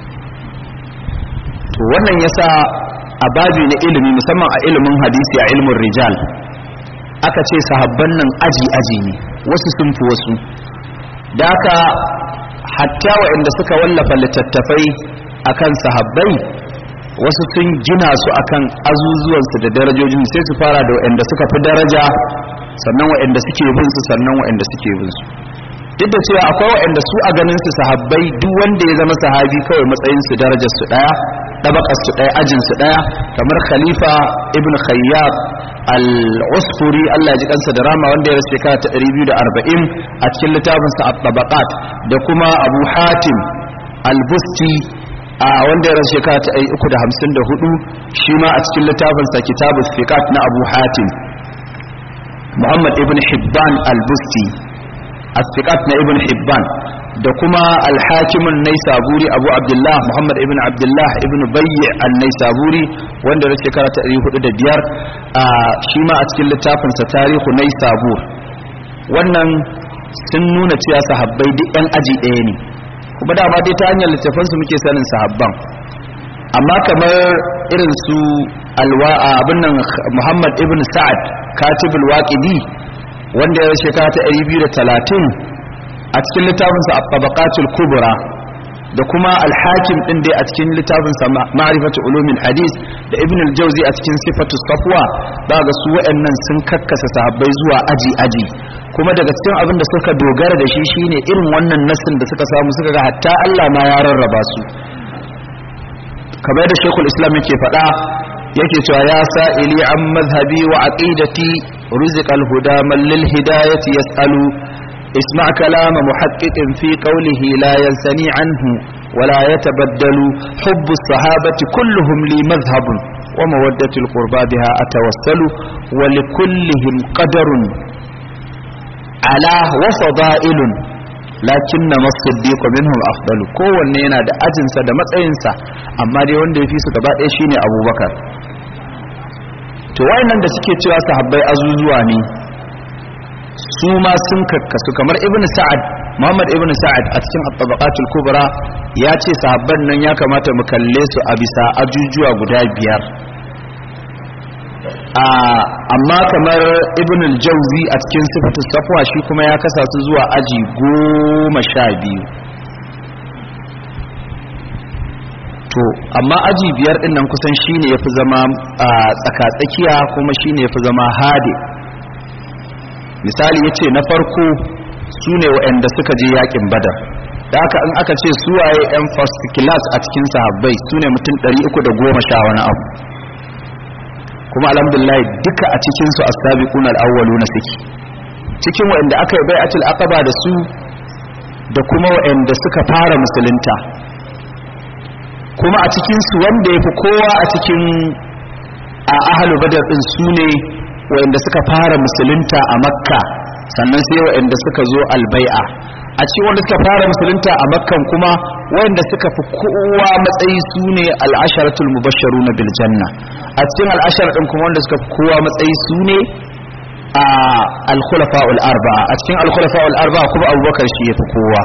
to wannan yasa a babi na ilimi musamman a ilimin hadisi a ilmin rijal aka ce sahabban nan aji aji ne wasu sun fi wasu da haka hatta waɗanda suka wallafa littattafai akan sahabbai wasu sun gina su akan azuzuwansu da darajojin sai su fara da waɗanda suka fi daraja sannan waɗanda suke bin su sannan waɗanda suke bin su duk da cewa akwai waɗanda su a ganin su sahabbai duk wanda ya zama sahabi kawai matsayin su darajar su daya tabakar su daya ajin su daya kamar khalifa ibn khayyab al-usfuri Allah ya ji kansa da rama wanda ya rasu ta 240 a cikin littafin sa at-tabaqat da kuma abu hatim al-busti a wanda ya rasu shekara ta 354 shi ma a cikin littafin sa kitabus fiqat na abu hatim Muhammad ibn Hibban al-Busti as-Siqat na ibn Hibban da kuma al-Hakim an-Naisaburi Abu Abdullah Muhammad ibn Abdullah ibn Bayy an-Naisaburi wanda da shekara ta 405 shi ma a cikin littafin sa Tarihu Naisabur wannan sun nuna cewa sahabbai duk ɗan aji ɗaya ne kuma dama dai ta hanyar littafan su muke sanin sahabban amma kamar irin su alwa abin nan Muhammad ibn Sa'ad katibul waqidi wanda ya shekara ta 230 a cikin littafinsa at-tabaqatul kubra da kuma al-hakim din dai a cikin littafinsa ma'rifatu ulumil hadis da ibn al-jawzi a cikin sifatu safwa daga su wayannan sun kakkasa sahabbai zuwa aji aji kuma daga cikin abin da suka dogara da shi shine irin wannan nasin da suka samu suka ga hatta Allah ma ya rarraba su kamar da Sheikhul Islam yake faɗa yake cewa ya sa'ili an mazhabi wa aqidati rizqal huda man lil hidayati yas'alu isma' kalama muhaqqiqin fi qawlihi la yansani anhu ولا يتبدل حب الصحابة كلهم لي مذهب ومودة القربى بها أتوسل ولكلهم قدر على وفضائل lakin na masiddiqu minhum afdalu kowanne yana da ajinsa da matsayinsa amma dai wanda ya fi su gaba ɗaya shine abubakar to wayannan da suke cewa sahabbai azuzuwa ne su ma sun kakkasu kamar ibn sa'ad muhammad ibn sa'ad a cikin at-tabaqatul kubra ya ce sahabban nan ya kamata mu kalle su a bisa ajujuwa guda biyar amma kamar ibn al-jawzi a cikin sifatu safwa shi kuma ya kasa su zuwa aji goma sha biyu to amma aji biyar din nan kusan shine yafi zama a tsakatsakiya kuma shine yafi zama hade misali yace na farko su ne waɗanda suka je yakin badar da haka in aka ce su waye yan first class a cikin sahabbai su ne mutum 310 wani abu kuma alhamdulillah duka a cikin su as-sabiquna al-awwaluna suke cikin waɗanda aka yi bai'atul aqaba da su da kuma waɗanda suka fara musulunta kuma a cikin su wanda yafi kowa a cikin a ahalu badar din su ne waɗanda suka fara musulunta a makka sannan sai waɗanda suka zo albai'a a cikin wanda suka fara musulunta a makkan kuma waɗanda suka fi kowa matsayi su ne al'asharatul mubasharu na biljanna a cikin al'ashar ɗin kuma wanda suka fi kowa matsayi su ne a alkhulafa'ul arba'a a cikin alkhulafa'ul arba'a kuma abubakar shi ya fi kowa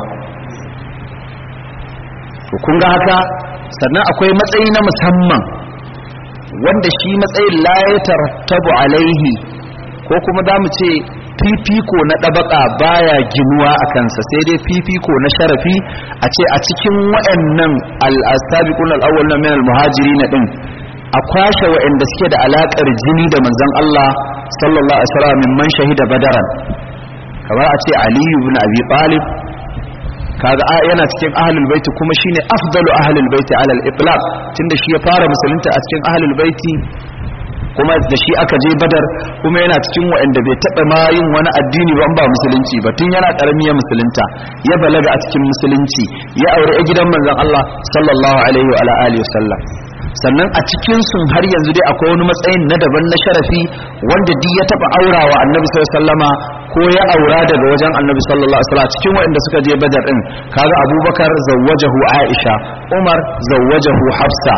kun ga haka sannan akwai matsayi na musamman wanda shi matsayin la ya tarattabu alaihi ko kuma za mu ce fifiko na ɗabaka baya ginuwa a kansa sai dai fifiko na sharafi a ce a cikin waɗannan al-asabiqun al-awwal na min al-muhajiri na din a kwashe waɗanda suke da alaƙar jini da manzon Allah sallallahu alaihi wasallam min man shahida badaran kamar a ce Ali ibn Abi Talib kaga yana cikin ahlul baiti kuma shine afdalu ahlul baiti ala al-itlaq tunda shi ya fara musulunta a cikin ahlul baiti kuma da shi aka je badar kuma yana cikin waɗanda bai taɓa ma yin wani addini ba ba musulunci ba tun yana ƙarami ya musulunta ya balaga a cikin musulunci ya aure a gidan manzon Allah sallallahu alaihi wa alihi wasallam sannan a cikin sun har yanzu dai akwai wani matsayin na daban na sharafi wanda duk ya taɓa aurawa annabi sallallahu alaihi wasallama ko ya aura daga wajen annabi sallallahu alaihi wasallam cikin waɗanda suka je badar din kaga abubakar zawwajahu aisha umar zawwajahu hafsa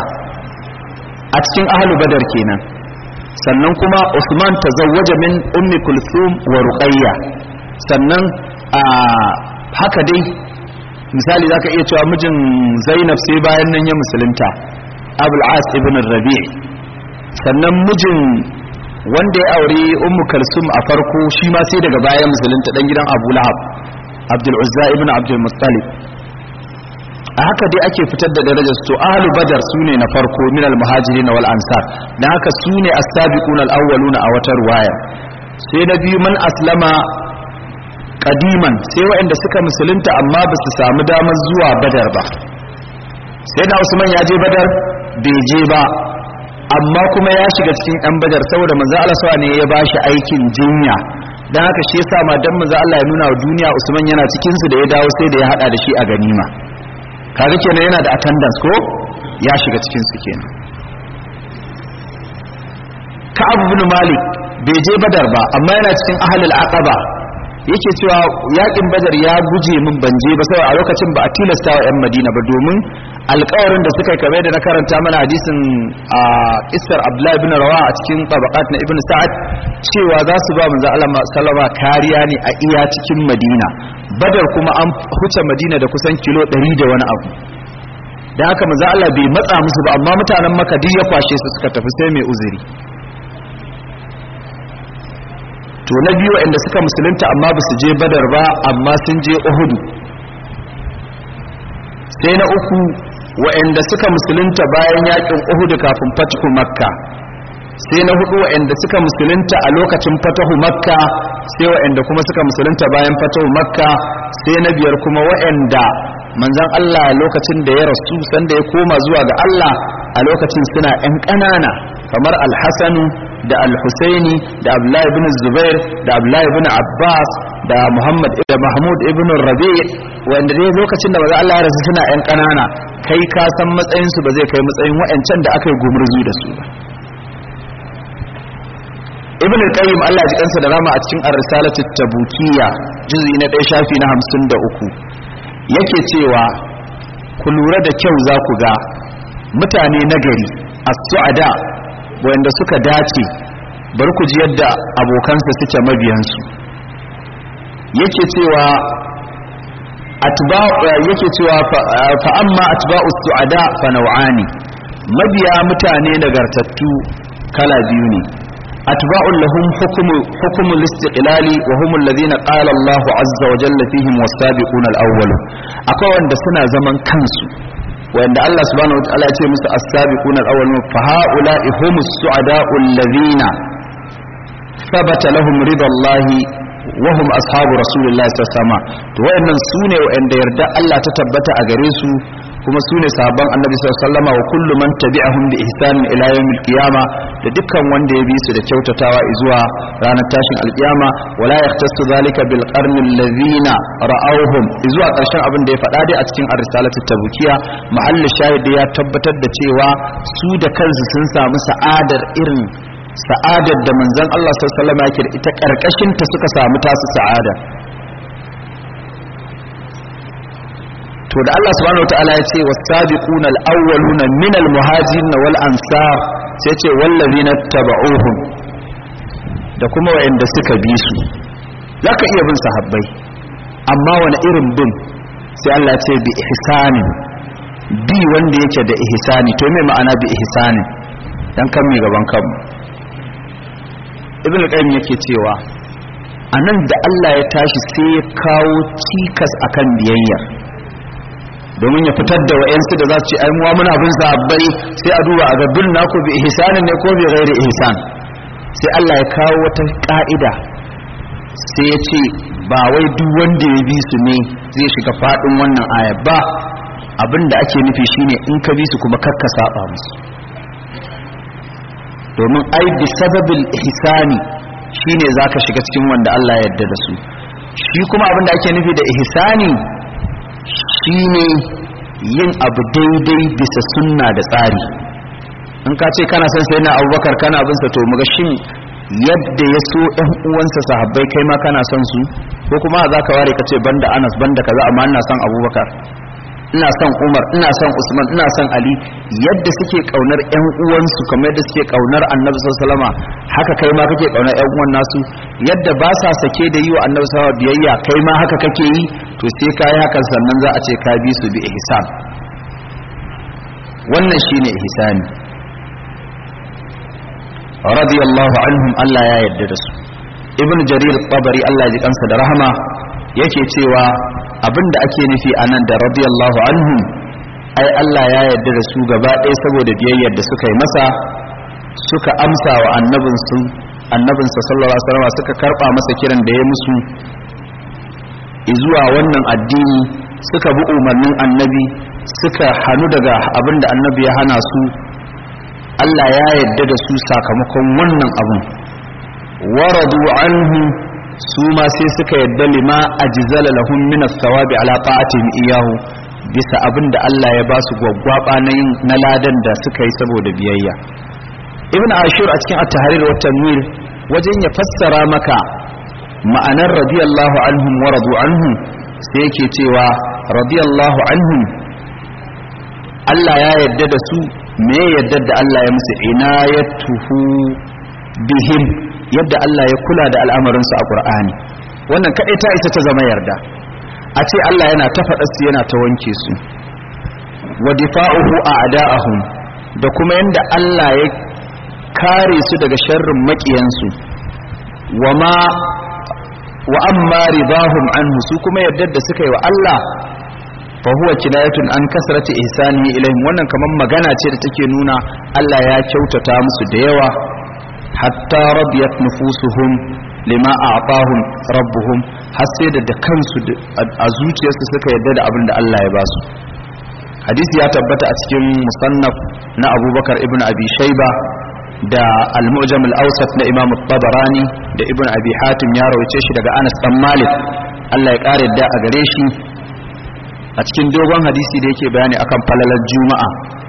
a cikin ahlu badar kenan sannan kuma Usman tazawwaja min ummi kulthum wa ruqayya sannan a haka dai misali zaka iya cewa mijin Zainab sai bayan nan ya musulunta Abul As ibn Rabi' sannan mijin wanda ya aure ummu Kalsum a farko shi ma sai daga bayan musulunta dan gidan Abu Lahab Abdul Uzza ibn Abdul Muttalib a haka dai ake fitar da darajar to ahlu badar sune na farko min al muhajirin wal ansar dan haka sune as-sabiqun al awwaluna a wata ruwaya sai na biyu man aslama qadiman sai waɗanda suka musulunta amma ba su samu damar zuwa badar ba sai na usman ya je badar bai je ba amma kuma ya shiga cikin ɗan badar saboda manzo Allah sawa ne ya bashi aikin jinya dan haka shi yasa ma dan manzo Allah ya nuna wa duniya Usman yana cikin su da ya dawo sai da ya hada da shi a ganima kaga kenan yana da attendance ko ya shiga cikin su kenan Ka'ab ibn Malik bai je Badar ba amma yana cikin ahlul aqaba yake cewa yakin Badar ya guje min ban je ba saboda a lokacin ba a tilasta wa ƴan Madina ba domin alƙawarin da suka kame da na karanta mana hadisin a kissar Abdullah ibn Rawa a cikin tabaqat na Ibn Sa'ad cewa za su ba manzo Allah sallama kariya ne a iya cikin Madina Badar kuma an huce Madina da kusan kilo 100 da wani abu da haka manzo Allah bai matsa musu ba amma mutanen Makka duk ya kwashe su suka tafi sai mai uzuri to na biyu waɗanda suka musulunta amma ba su je Badar ba amma sun je Uhud sai na uku waɗanda suka musulunta bayan yakin Uhud kafin fatihu Makka sai na hudu waɗanda suka musulunta a lokacin fatahu Makka sai waɗanda kuma suka musulunta bayan fatahu Makka sai na biyar kuma waɗanda manzon Allah lokacin da ya rasu sanda ya koma zuwa ga Allah a lokacin suna ƴan ƙanana kamar Al-Hasan da Al-Husaini da Abdullahi ibn Zubair da Abdullahi ibn Abbas da Muhammad da Mahmud ibn Rabi' wanda dai lokacin da manzon Allah ya rasu suna ƴan ƙanana kai ka san matsayin su ba zai kai matsayin waɗancan da aka yi gumurzu da su ba ibn al-qayyim Allah ji kansa da rama a cikin ar-risalatu tabukiyya juz'i na 1 shafi na 53 yake cewa ku lura da kyau za ku ga mutane nagari as-su'ada wanda suka dace bar ku ji yadda abokansa suke mabiyansu yake cewa atba'u yake cewa fa amma atba'u su'ada fa naw'ani mabiya mutane nagartattu kala biyu ne أتباع لهم حكم حكم الاستقلال وهم الذين قال الله عز وجل فيهم والسابقون الأول أقوى أن سنة زمن كنسو وأن الله سبحانه وتعالى يقول السابقون الأول فهؤلاء هم السعداء الذين ثبت لهم رضا الله وهم أصحاب رسول الله صلى الله عليه وسلم وأن سوني وأن يرد الله تتبت أجريسو kuma su ne sahabban annabi sallallahu alaihi wa kullu man tabi'ahum bi ihsanin ila yawmil qiyama da dukkan wanda ya bi su da kyautatawa zuwa ranar tashin alkiyama wala yahtassu zalika bil qarni alladhina ra'awhum zuwa karshen abin da ya faɗa dai a cikin ar-risalatu tabukiya mahallu shahid ya tabbatar da cewa su da kansu sun samu sa'adar irin sa'adar da manzon Allah sallallahu alaihi wasallam yake da ita karkashin ta suka samu tasu sa'ada to da Allah subhanahu wataala ya ce was-sabiquna al-awwaluna min al-muhajirin wal ansar sai ce wallazina tabauhum da kuma wayanda suka bi su zaka iya bin sahabbai amma wani irin bin sai Allah ya ce bi ihsanin bi wanda yake da ihsani to me ma'ana bi ihsanin dan kan mi gaban kanmu ibn qayyim yake cewa anan da Allah ya tashi sai ya kawo cikas akan biyayya domin ya fitar da wa'yansu da za su ce ai muwa muna bin sahabbai sai a duba a gabbin naku bi ihsanin ne ko bi ghairi ihsan sai Allah ya kawo wata ka'ida sai ya ce ba wai duk wanda ya bi su ne zai shiga fadin wannan aya ba abin da ake nufi shine in ka bi su kuma kakka saba musu domin ai bi sababil ihsani shine zaka shiga cikin wanda Allah ya yarda da su shi kuma abin da ake nufi da ihsani shine yin abu daidai bisa sunna da tsari in ka ce kana son sai na abubakar kana bin sa to muga shin yadda ya so ɗan uwansa sahabbai kai ma kana son su ko kuma za ka ware ka ce banda anas banda kaza amma ina son abubakar ina son umar ina son usman ina son ali yadda suke kaunar ƴan uwansu kamar yadda suke kaunar annabi sallallahu alaihi haka kai ma kake kaunar ƴan uwan nasu yadda ba sa sake da yi wa annabi sallallahu biyayya kai ma haka kake yi to sai ka yi hakan sannan za a ce ka bi su bi ihsan wannan shine ihsani radiyallahu anhum Allah ya yarda da su ibn jarir tabari Allah ya ji kansa da rahama yake cewa abinda ake nufi anan da radiyallahu anhum ai Allah ya yarda da su gaba ɗaya saboda biyayyar da suka yi masa suka amsa wa annabinsu annabinsa sallallahu alaihi wasallam suka karba masa kiran da ya musu zuwa wannan addini suka bi umarnin annabi suka hanu daga abinda annabi ya hana su Allah ya yarda da su sakamakon wannan abun waradu anhu su ma sai suka yarda lima ajzala lahum min as-sawabi ala ta'atihim iyahu bisa abin da Allah ya ba su gwaggwaba na yin na ladan da suka yi saboda biyayya ibn ashur a cikin at-tahrir wa tanwir wajen ya fassara maka ma'anar radiyallahu anhum wa radu anhu sai yake cewa radiyallahu anhum Allah ya yarda da su me yadda da Allah ya musu inayatuhu bihim yadda Allah ya kula da al'amarinsu a Qur'ani wannan kadai ta isa ta zama yarda a ce Allah yana ta faɗa su yana ta wanke su wa difa'uhu a'da'ahum da kuma yanda Allah ya kare su daga sharrin maƙiyansu wa ma wa amma ridahum anhu su kuma yadda da suka yi wa Allah fa huwa kinayatun an kasrati ihsanihi ilaihim wannan kaman magana ce da take nuna Allah ya kyautata musu da yawa hatta radiyat nufusuhum lima a'tahum rabbuhum har sai da da kansu a zuciyarsu suka yarda da abin da Allah ya ba su hadisi ya tabbata a cikin musannaf na Abubakar ibn Abi Shayba da al-Mu'jam al-Awsat na Imam tabarani da Ibn Abi Hatim ya rawace shi daga Anas dan Malik Allah ya kare da a gare shi a cikin dogon hadisi da yake bayani akan falalar juma'a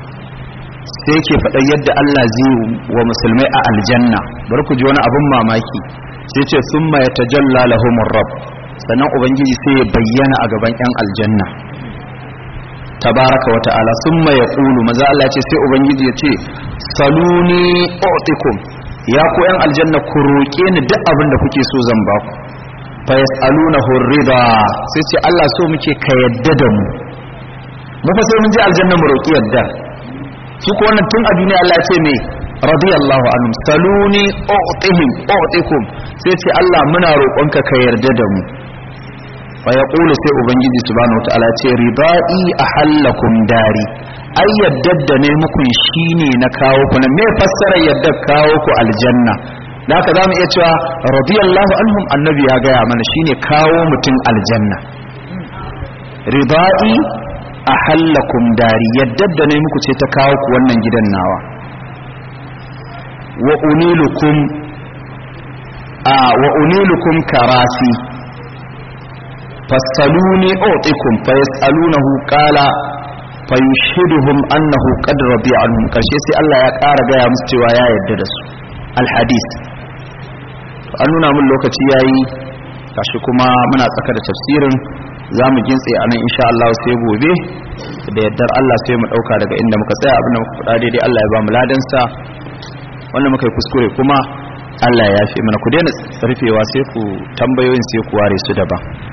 sai yake faɗa yadda Allah zai wa musulmai a aljanna bari ku ji wani abin mamaki sai ce sun ya tajalla lahumur rabb sannan ubangiji sai ya bayyana a gaban yan aljanna tabaraka wa ta'ala summa yaqulu maza Allah ce sai ubangiji ya ce saluni u'tikum ya ku yan aljanna ku roƙe ni duk abin da kuke so zan ba ku fa yas'alunahu rida sai ce Allah so muke ka yadda da mu mu fa sai mun je aljanna mu roƙi yadda su ko wannan tun a duniya Allah ya ce me radiyallahu anhum saluni u'tihim u'tikum sai ce Allah muna roƙonka ka yarda da mu fa yaqulu sai ubangiji subhanahu wataala ce ridai ahallakum dari ai yadda da ne muku shine na kawo ku na me fassara yadda kawo ku aljanna da haka zamu iya cewa radiyallahu anhum annabi ya gaya mana shine kawo mutum aljanna ridai ahallakum dari yadda da ne muku ce ta kawo ku wannan gidan nawa wa unilukum a wa unilukum karasi fasaluni utikum fa yasalunahu qala fa yushhiduhum annahu qad radiya anhum karshe sai Allah ya ƙara gaya musu cewa ya yarda da su alhadis an nuna mun lokaci yayi gashi kuma muna tsaka da tafsirin za mu gintse a nan insha Allah sai gobe da yardar Allah sai mu dauka daga inda muka tsaya abinda muka faɗa daidai Allah ya ba mu ladansa wanda muka yi kuskure kuma Allah ya yafe mana ku daina rufewa sai ku tambayoyin sai ku ware su daban